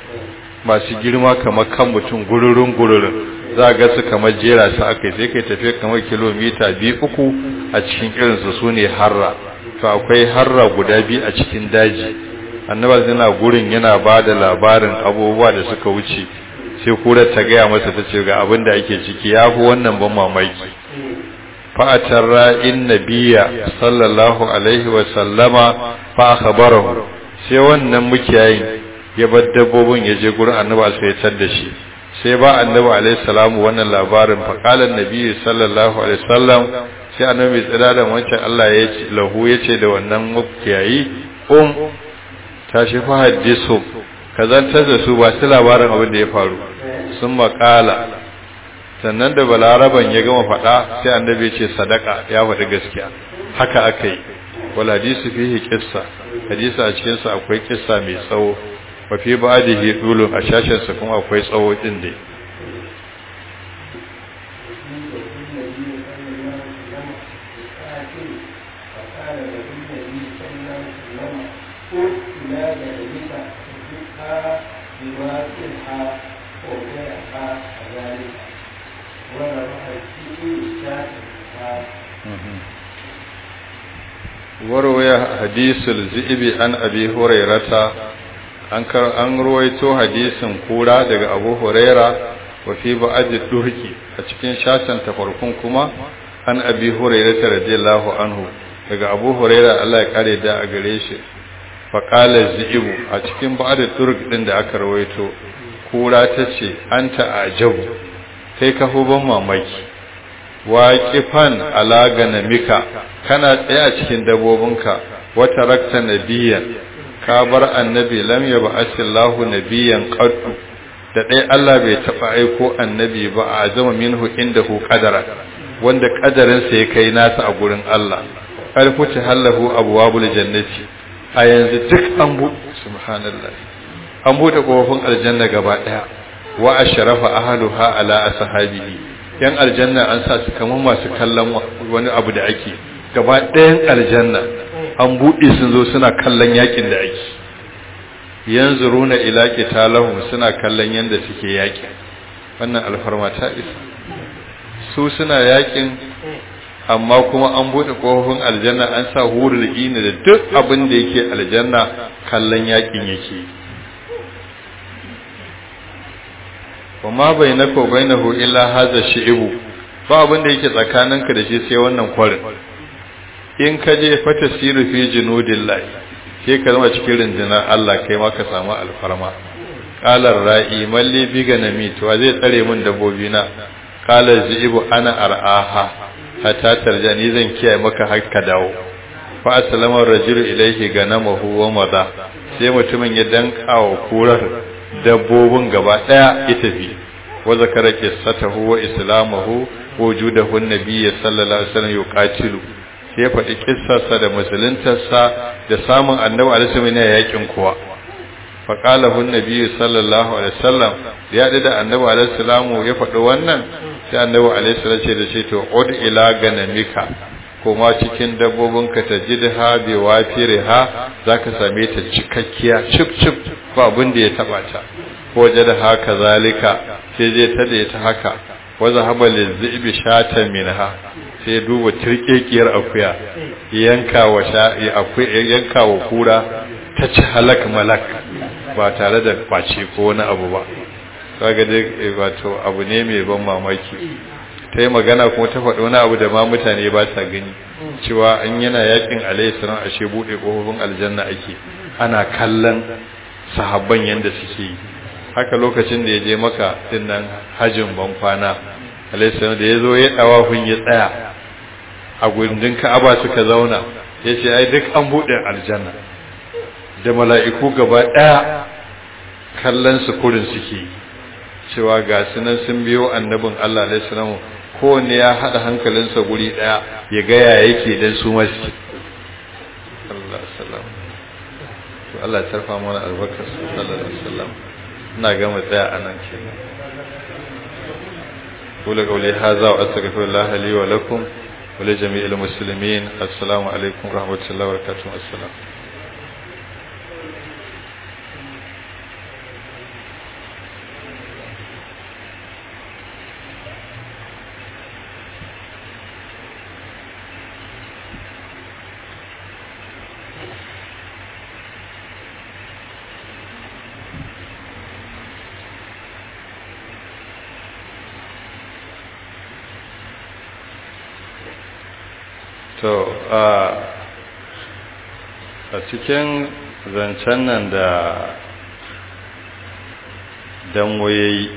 Speaker 1: masu girma kamar kan mutum gururun gururun za ga su kamar jera su aka sai kai tafiya kamar kilomita biyu uku a cikin irinsu su ne harra to akwai harra guda biyu a cikin daji annaba yana gurin yana ba da labarin abubuwa da suka wuce sai kurar ta gaya masa ta ce ga abin da ake ciki ya fi wannan ban mamaki fa'atar ra'in nabiya sallallahu alaihi wa sallama fa akhbarahu sai wannan mukiyayin ya bar dabbobin ya je gurin annabi sai ya tar da shi sai ba annabi alaihi salamu wannan labarin fa qala annabi sallallahu alaihi wasallam sai annabi tsira da wancan Allah ya ce lahu ya ce da wannan mukiyayi um tashi fa hadisu kazantar da su ba su labarin abin da ya faru sun makala sannan da balaraban ya gama faɗa sai annabi ce sadaka ya faɗi gaskiya haka aka yi wal hadisu fihi qissa hadisi a cikin sa akwai kissa mai tsawo wa fi ba'dihi dulun a shashin sa kuma akwai tsawo din dai warwaya hadisul zibi an abi hurairata an kar an ruwaito hadisin kura daga abu huraira wa fi ba'd durki a cikin shashan ta farkon kuma an abi hurairata radiyallahu anhu daga abu huraira Allah ya kare da a gare shi fa qala zibu a cikin ba'd durk din da aka ruwaito kura tace anta ajabu kai ka ban mamaki waƙifan alaganamika kana tsaye a cikin dabobinka wata rakta nabiyan ka bar annabi lam ya ba asillahu nabiyan qaddu da dai Allah bai taba aiko annabi ba a zama minhu indahu qadara wanda kadarin sa ya kai nasa a gurin Allah alfuta hallahu abwabul jannati a yanzu duk an bu subhanallah an bude kofofin aljanna gaba daya wa ashrafa ahluha ala ashabihi yan aljanna an sa su kamar masu kallon wani abu da ake gaba ɗayan aljanna an buɗe sun zo suna kallon yakin da ake yanzu runa ilaƙi talahun suna kallon yadda suke yakin wannan alfarma ta isa su suna yakin amma kuma an buɗe ƙofofin aljanna an sa hurul ina da duk abin da yake aljanna kallon yakin yake wa ma bainaka wa bainahu illa hadha shi'bu ba abin da yake tsakaninka da shi sai wannan kwarin in ka je fa tasiru fi junudillah sai ka zama cikin rundunar Allah kai ma ka samu alfarma qala ra'i malli bi ganami to zai tsare min dabbobi na qala zibu ana ar'aha hatta tarjani zan kiyaye maka har ka dawo fa aslama rajulu ilayhi ganamahu wa madha sai mutumin ya danka wa kurar dabbobin gaba daya ya tafi wa zakara qissatahu wa islamahu wujudahu an-nabiy sallallahu alaihi wasallam yuqatilu sai ya faɗi kissarsa da musuluntarsa da samun annabi alaihi wasallam yakin kuwa fa qala hu an-nabiy sallallahu alaihi wasallam ya da annabi alaihi wasallam ya faɗi wannan sai annabi alaihi wasallam ce da shi to ud ila ganamika koma cikin dabbobinka ta jidha bi wafiriha zaka same ta cikakkiya cip cip ba abin da ya taba ta waje da haka zalika sai je ta da ta haka wa zahaba lizibi shatan minha sai duba tirkekiyar akuya yanka wa sha akuya yanka wa kura ta ci halak malak ba tare da kwace ko wani abu ba kaga dai wato abu ne mai ban mamaki ta yi magana kuma ta faɗi wani abu da ma mutane ba sa gani cewa an yana yakin alaihissalam ashe buɗe ƙofofin aljanna ake ana kallon sahabban yadda suke yi haka lokacin da ya je maka dinnan hajjin ban kwana alaihissalam da ya zo ya ɗawafin ya tsaya a gundin ka'aba suka zauna ya ce ai duk an buɗe aljanna da mala'iku gaba ɗaya kallon su kurin suke cewa ga sunan sun biyo annabin Allah alaihissalam kowanne ya haɗa hankalinsa guri ɗaya ya gaya yake don su masu Allah salam to Allah ya tarfa mana albarkar sallallahu alaihi wasallam ina gama tsaya a nan ke kula kauli haza wa astaghfirullah li wa lakum wa li jami'il muslimin assalamu alaikum rahmatullahi wa barakatuh assalam to a cikin zancen nan da danwaye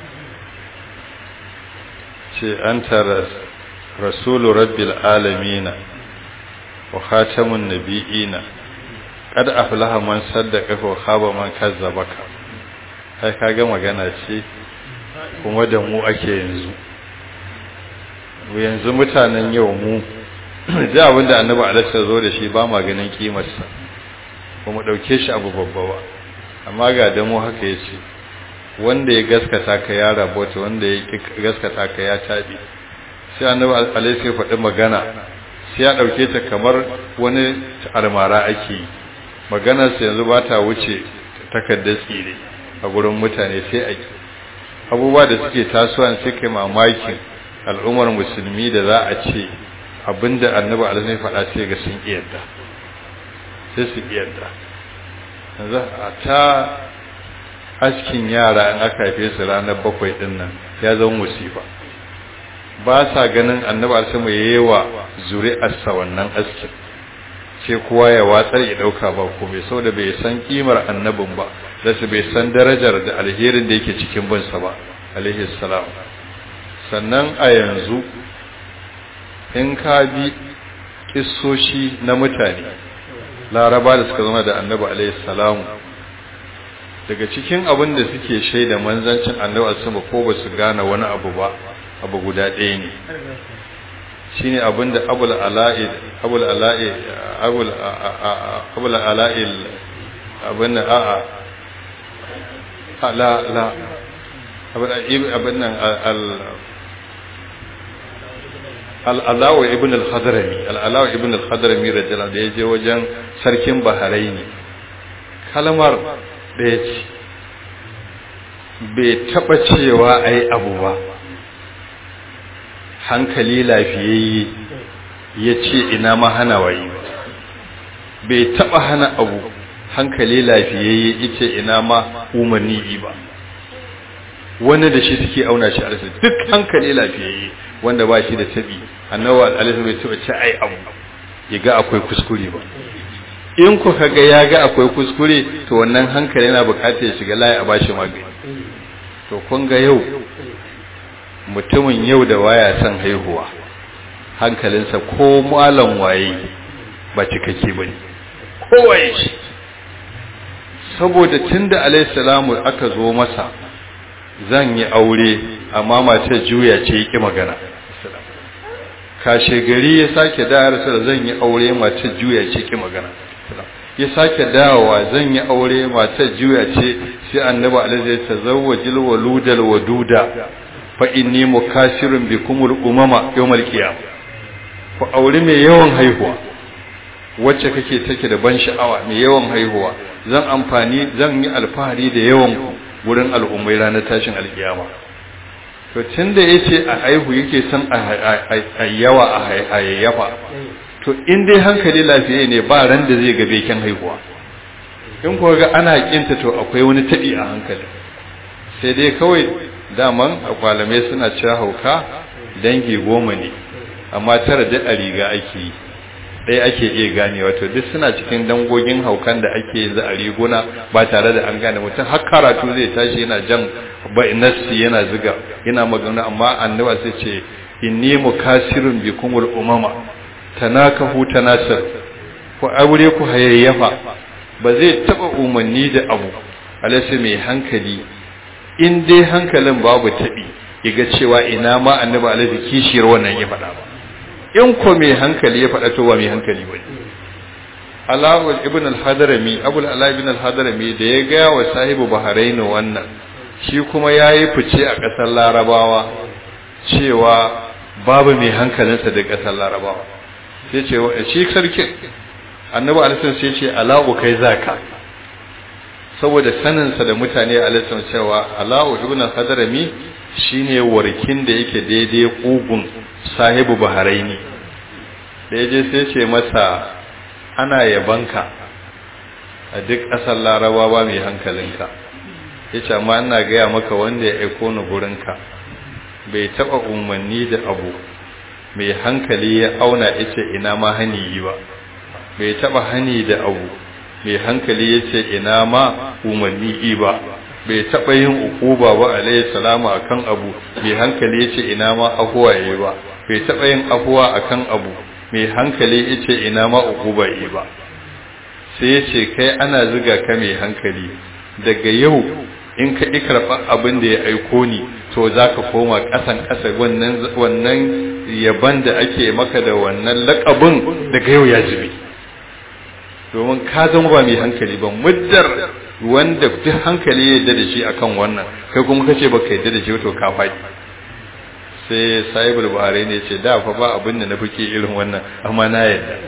Speaker 1: ce an tara rasulu rabbil alamina wa khatamun nabiyina kad aflaha man saddaka wa khaba man kazzabaka kai kaga magana ce kuma da mu ake yanzu yanzu mutanen yau mu da abinda annabi alaihi zo da shi ba ma ganin kimarsa ba mu dauke shi abu babba ba amma ga da mu haka yace wanda ya gaskata ka ya rabota wanda ya gaskata ka ya tabi sai annabi alaihi sai faɗi magana sai ya dauke ta kamar wani almara ake yi maganar sa yanzu ba ta wuce takaddar tsire a gurin mutane sai a abubuwa da suke tasowa sai kai mamakin al'ummar musulmi da za a ce abinda annabi alaihi faɗa sai ga sun iyadda sai su iyadda yanzu a ta askin yara in aka haife su ranar bakwai din nan ya zama musifa ba sa ganin annabi alaihi mai yawa zuri'arsa wannan askin sai kowa ya watsar ya dauka ba komai saboda bai san kimar annabin ba da su bai san darajar da alherin da yake cikin binsa ba alaihi salam sannan a yanzu in ka bi kissoshi na mutane laraba da suka zama da annabi alaihi salamu daga cikin abin da suke shaida manzancin annabi sama ko ba su gane wani abu ba abu guda ɗaya ne shine abin da abul ala'i abul ala'i abul abul ala'i abin da a'a la la abin nan al al'alawa ibn al-hadrami al'alawa ibn al-hadrami rajala da ya je wajen sarkin baharaini kalmar ɗaya ce bai taɓa cewa a yi abu ba hankali lafiyayye ya ce ina ma hana wayi bai taɓa hana abu hankali lafiyayye ya ce ina ma umarni ba wani da shi suke auna shi a duk hankali lafiyayye wanda ba shi da tabi annabi alaihi bai taɓa ce ai abu ya ga akwai kuskure ba in ku kaga ya ga akwai kuskure to wannan hankali yana bukatar ya shiga layi a bashi magani to kun ga yau mutumin yau da waya son haihuwa hankalinsa ko malam waye ba cikakke bane kowaye shi saboda tunda alaihi salamu aka zo masa zan yi aure amma mace juya ce yake magana kashe gari ya sake dawar sa zan yi aure mace juya ce yake magana ya sake dawowa zan yi aure mace juya ce sai annabi alaihi ya tazawwajil waludal waduda fa inni mukasirun bikumul umama yawmal qiyam ku auri mai yawan haihuwa wacce kake take da ban sha'awa mai yawan haihuwa zan amfani zan yi alfahari da yawan ku wurin al'ummai ranar tashin alkiyama to tunda yace a haihu yake son a yawa a hayayyafa to in dai hankali lafiya ne ba ran da zai ga beken haihuwa in kuwa ga ana kinta to akwai wani taɓi a hankali sai dai kawai daman akwalamai suna cewa hauka dangi goma ne amma tara da a riga ake yi ɗaya ake iya gane wato duk suna cikin dangogin haukan da ake yanzu a riguna ba tare da an gane mutum har karatu zai tashi yana jan nassi yana ziga yana magana amma annaba sai ce inni mukasirun bikumul umama tanakahu tanasir ku aure ku hayayyafa ba zai taba umarni da abu alasa mai hankali in dai hankalin babu tabi yaga cewa ina ma annabi alaihi kishiyar wannan ya faɗa ba in ko mai hankali ya faɗa to ba mai hankali ba Alawul ibn al-Hadrami Abu al ibn al-Hadrami da ya ga wa sahibu Bahrain wannan shi kuma yayi fice a ƙasar Larabawa cewa babu mai hankalinsa da ƙasar Larabawa sai ce shi sarkin annabi alisun sai ce ala'u kai zaka saboda saninsa da mutane alisun cewa ala'u ibn hadarami shine warkin da yake daidai kugun sahibu baharaini da yaje sai ce masa ana yabanka a duk ƙasar larabawa mai hankalinka yace amma ina gaya maka wanda ya aiko ni gurinka bai taba umarni da abu mai hankali ya auna yace ina ma hani yi ba bai taba hani da abu mai hankali yace ina ma umarni yi ba bai taba yin ukuba ba alayhi salamu akan abu mai hankali yace ina ma afuwa yi ba bai taba yin afuwa akan abu mai hankali yace ina ma ukuba yi ba sai yace kai ana zuga ka mai hankali daga yau in ka ƙi karɓar abin da ya aiko ni to za ka koma ƙasan ƙasa wannan yaban da ake maka da wannan laƙabin daga yau ya jibi domin ka zama ba mai hankali ba muddar wanda duk hankali ya yadda da shi akan wannan kai kuma ka ce baka yadda da shi to ka faɗi sai sahibul buhari ne ce da fa ba abin da na fi irin wannan amma na yadda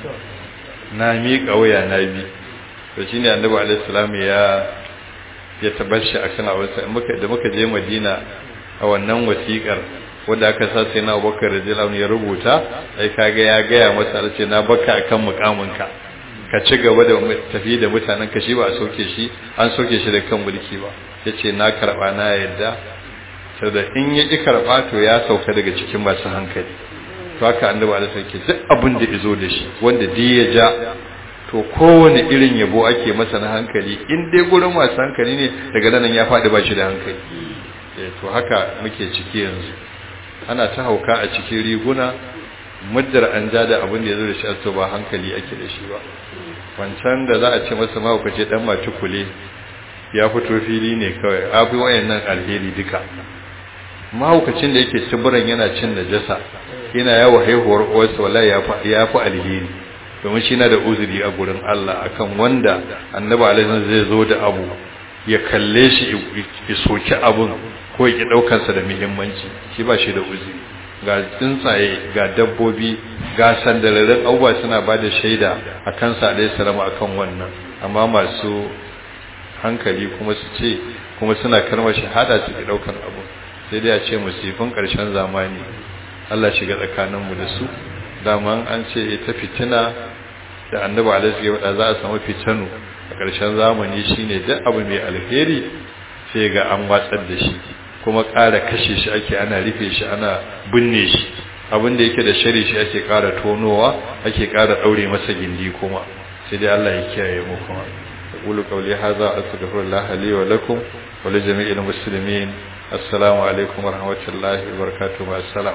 Speaker 1: na miƙa waya na bi to shine annabi alaihi salam ya ya tabbashi akan awansa muka da muka je Madina a wannan wasiƙar wanda aka sa sai na Abubakar radiyallahu ya rubuta ai kaga ya gaya masa ce na baka akan mukaminka ka ci gaba da tafi da mutanen ka shi ba a soke shi an soke shi da kan mulki ba yace na karba na yadda saboda in ya ki karba to ya sauka daga cikin masu hankali to haka annabi Allah sai duk abin da izo da shi wanda duk ya ja to kowane irin yabo ake masa na hankali in dai gurin masu hankali ne daga nan ya faɗi ba shi da hankali to haka muke ciki yanzu ana ta hauka a cikin riguna muddar an ja da abin da ya zo da shi to ba hankali ake da shi ba wancan da za a ce masa mahaukaci dan matukule ya fito fili ne kawai abu wayannan alheri duka mahaukacin da yake cibiran yana cin najasa yana yawo haihuwar uwarsa wallahi ya fi alheri domin shi na da uzuri a gurin Allah akan wanda annabi alaihi zai zo da abu ya kalle shi ya soki abun ko ya ki daukarsa da muhimmanci shi ba shi da uzuri ga tsuntsaye ga dabbobi ga sandalarin abubuwa suna ba da shaida a kansa alaihi salama akan wannan amma masu hankali kuma su ce kuma suna karmar shahada su ki daukar abu sai dai a ce musifin karshen zamani Allah shiga tsakaninmu da su daman an ce ita fitina da annabi alaihi wa za a samu fitanu a ƙarshen zamani shine duk abu mai alheri sai ga an watsar da shi kuma ƙara kashe shi ake ana rufe shi ana binne shi abin da yake da shari shi ake ƙara tonowa ake ƙara ɗaure masa gindi kuma sai dai Allah ya kiyaye mu kuma أقول قولي هذا أستغفر الله لي ولكم ولجميع المسلمين السلام عليكم ورحمة الله وبركاته مع السلام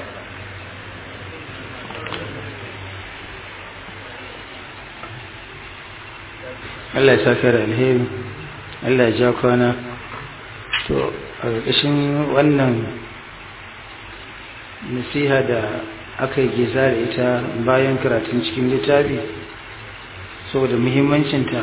Speaker 3: Allah ya saka da alheri Allah ya ja kwana to a ƙarƙashin wannan nasiha da aka yi geza da ita bayan karatun cikin littafi saboda muhimmancinta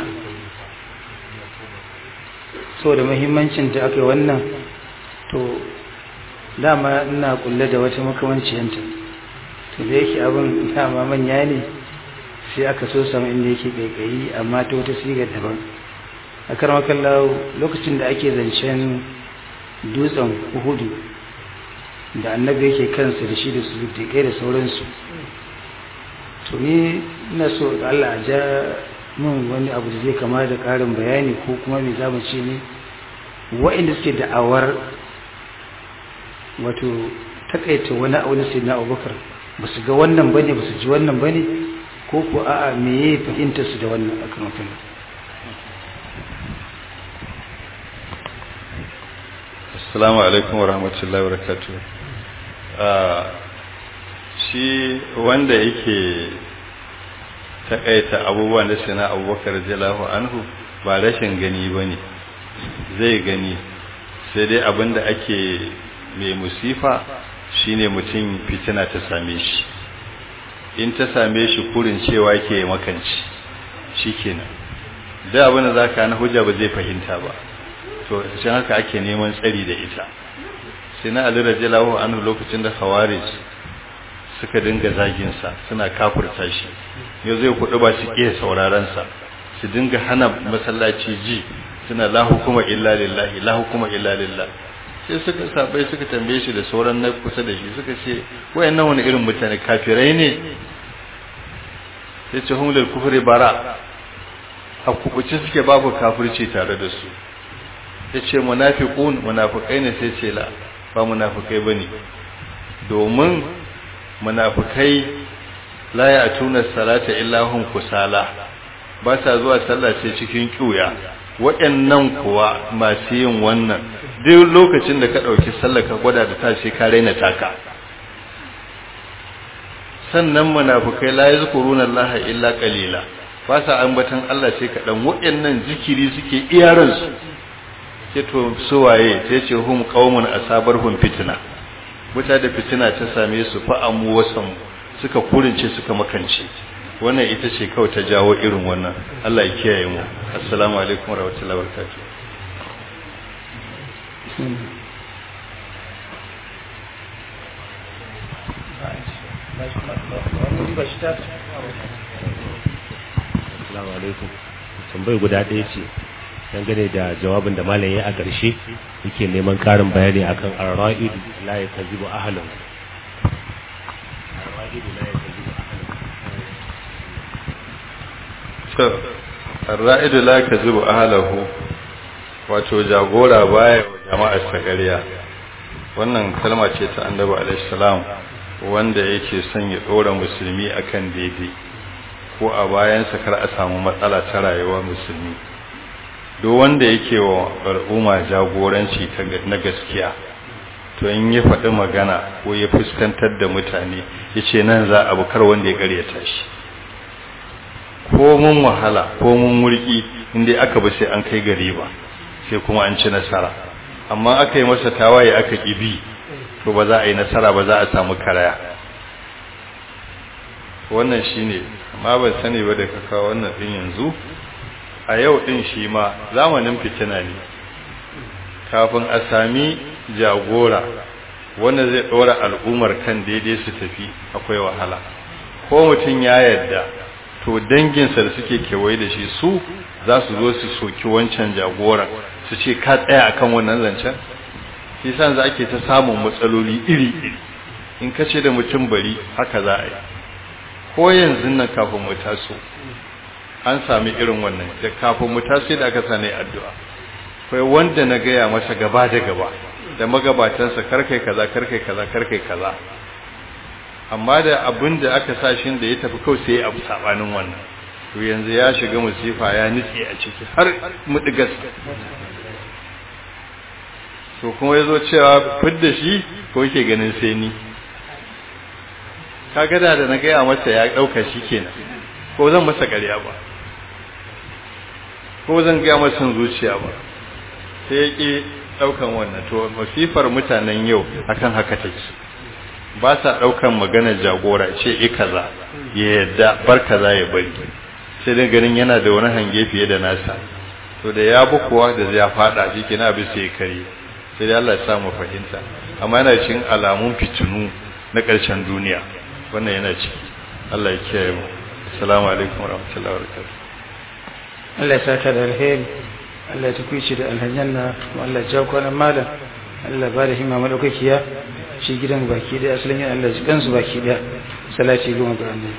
Speaker 3: saboda muhimmancinta aka yi wannan to dama ina kulle da wata makamanciyanta to da yake abin dama manya ne sai aka so sama inda yake kaikayi amma ta wata sigar daban a karmakan lokacin da ake zancen dutsen uhudu da annabi yake kansa da shi da su da sauransu to ni ina so da Allah a ja min wani abu da zai kama da ƙarin bayani ko kuma me za mu ce ne wa'inda suke da'awar wato takaita wani abu na sayyidina abubakar ba su ga wannan ba ne ba su ji wannan ba ne ko ko a'a me ya fahimtar su da wannan akan mutum
Speaker 1: assalamu alaikum wa rahmatullahi wa barakatuh shi wanda yake takaita abubuwan da sai na abubakar jalahu anhu ba rashin gani ba ne zai gani sai dai abinda ake mai musifa shine mutum fitina ta same shi in ta same shi kurin cewa ke makanci shi kenan da abinda za ka na hujja ba zai fahimta ba to shi haka ake neman tsari da ita sai na ali rajalahu anhu lokacin da khawarij suka dinga zaginsa suna kafurta shi yau zai kudu ba su iya saurarensa su dinga hana masallaci ji suna la hukuma illa lillahi la hukuma illa lillah sai suka sabai suka tambaye shi da sauran na kusa da shi suka ce wayannan wani irin mutane kafirai ne sai ce hum lil kufri bara a kubuce suke babu kafirci tare da su yace munafiqun munafikai ne sai ce la ba munafikai bane domin munafikai la ya tuna salata illa hum kusala ba sa zuwa sallah sai cikin kiuya waɗannan kuwa masu yin wannan duk lokacin da ka ɗauki sallah ka gwada da tashi ka raina taka sannan munafikai la yazkuruna Allah illa qalila ba sa ambatan Allah sai kaɗan waɗannan zikiri suke iyaran su sai to suwaye sai ce hum qaumun asabarhum fitna wuta da fitina ta same su fa'amu wasan suka kurince suka makance wannan ita ce kawai ta jawo irin wannan Allah ya kiyaye mu assalamu alaikum warahmatullahi wabarakatuh
Speaker 4: assalamu alaikum tambayar guda ɗaya ce dangane da jawabin da malam ya a ƙarshe yake neman ƙarin bayani akan ar-ra'id la yakazibu ahlan ar-ra'id la yakazibu
Speaker 1: to ar-ra'id la yakazibu ahlahu wato jagora baya wa jama'a sagariya wannan kalma ce ta annabi alaihi salam wanda yake son ya dora musulmi akan daidai ko a bayansa kar a samu matsala ta rayuwa musulmi duk wanda yake wa al'umma jagoranci na gaskiya to in ya faɗi magana ko ya fuskantar da mutane ya ce nan za a bukar wanda ya karyata shi ko mun wahala ko mun murki inda aka ba sai an kai gari ba sai kuma an ci nasara amma aka yi masa tawaye aka ƙibi to ba za a yi nasara ba za a samu karaya wannan shine amma ban sani ba da kaka wannan din yanzu a yau din shi ma zamanin fitina ne kafin a sami jagora wanda zai ɗora al'ummar kan daidai su tafi akwai wahala ko mutum ya yarda to danginsa da suke kewaye da shi su za su zo su soki wancan jagoran su ce ka tsaya akan wannan zancen shi san za ake ta samun matsaloli iri-iri in ka ce da mutum bari haka za a yi ko yanzu nan kafin mu taso an sami irin wannan da kafin mu taso da aka sani addu'a kai wanda na gaya masa gaba da gaba da magabatansa karkai kaza karkai kaza karkai kaza amma da abin da aka sa shi da ya tafi kawai sai abu sabanin wannan to yanzu ya shiga musifa ya nitse a ciki har mudigas to kuma yazo cewa fidda shi ko yake ganin sai ni kaga da da na gaya masa ya dauka shi kenan ko zan masa ƙarya ba ko zan gaya masa zuciya ba sai ya ƙi ɗaukan wannan to masifar mutanen yau akan haka take ba sa ɗaukan maganar jagora ce i kaza ya yadda bar kaza ya bari sai dai ganin yana da wani hange fiye da nasa to da ya bi kuwa da ya faɗa shi kina bi sai kare sai dai Allah ya sa mu fahimta amma yana cikin alamun fitinu na ƙarshen duniya wannan yana ciki Allah ya kiyaye mu assalamu alaikum warahmatullahi wabarakatuh
Speaker 3: Allah ya saka da alheri Allah ya tukuici da alhanyanna kuma Allah ya jawo kwanan malam Allah ba da himma madaukakiya shi gidan baki daya asalin yin Allah ji kansu baki daya salati goma ga annabi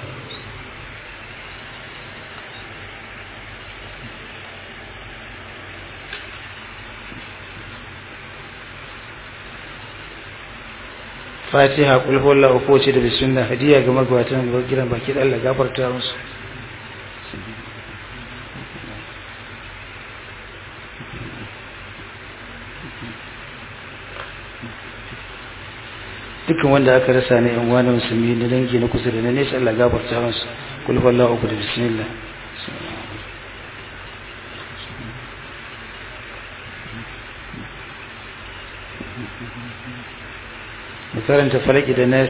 Speaker 3: fatiha kul huwallahu ko ce da bismillah hadiya ga magwatan gidan baki da Allah gafarta musu dukkan wanda aka rasa ne yan wani musulmi na dangi na kusa da na nesa Allah gafarta musu kul huwallahu uku da bismillah mu karanta falaki da na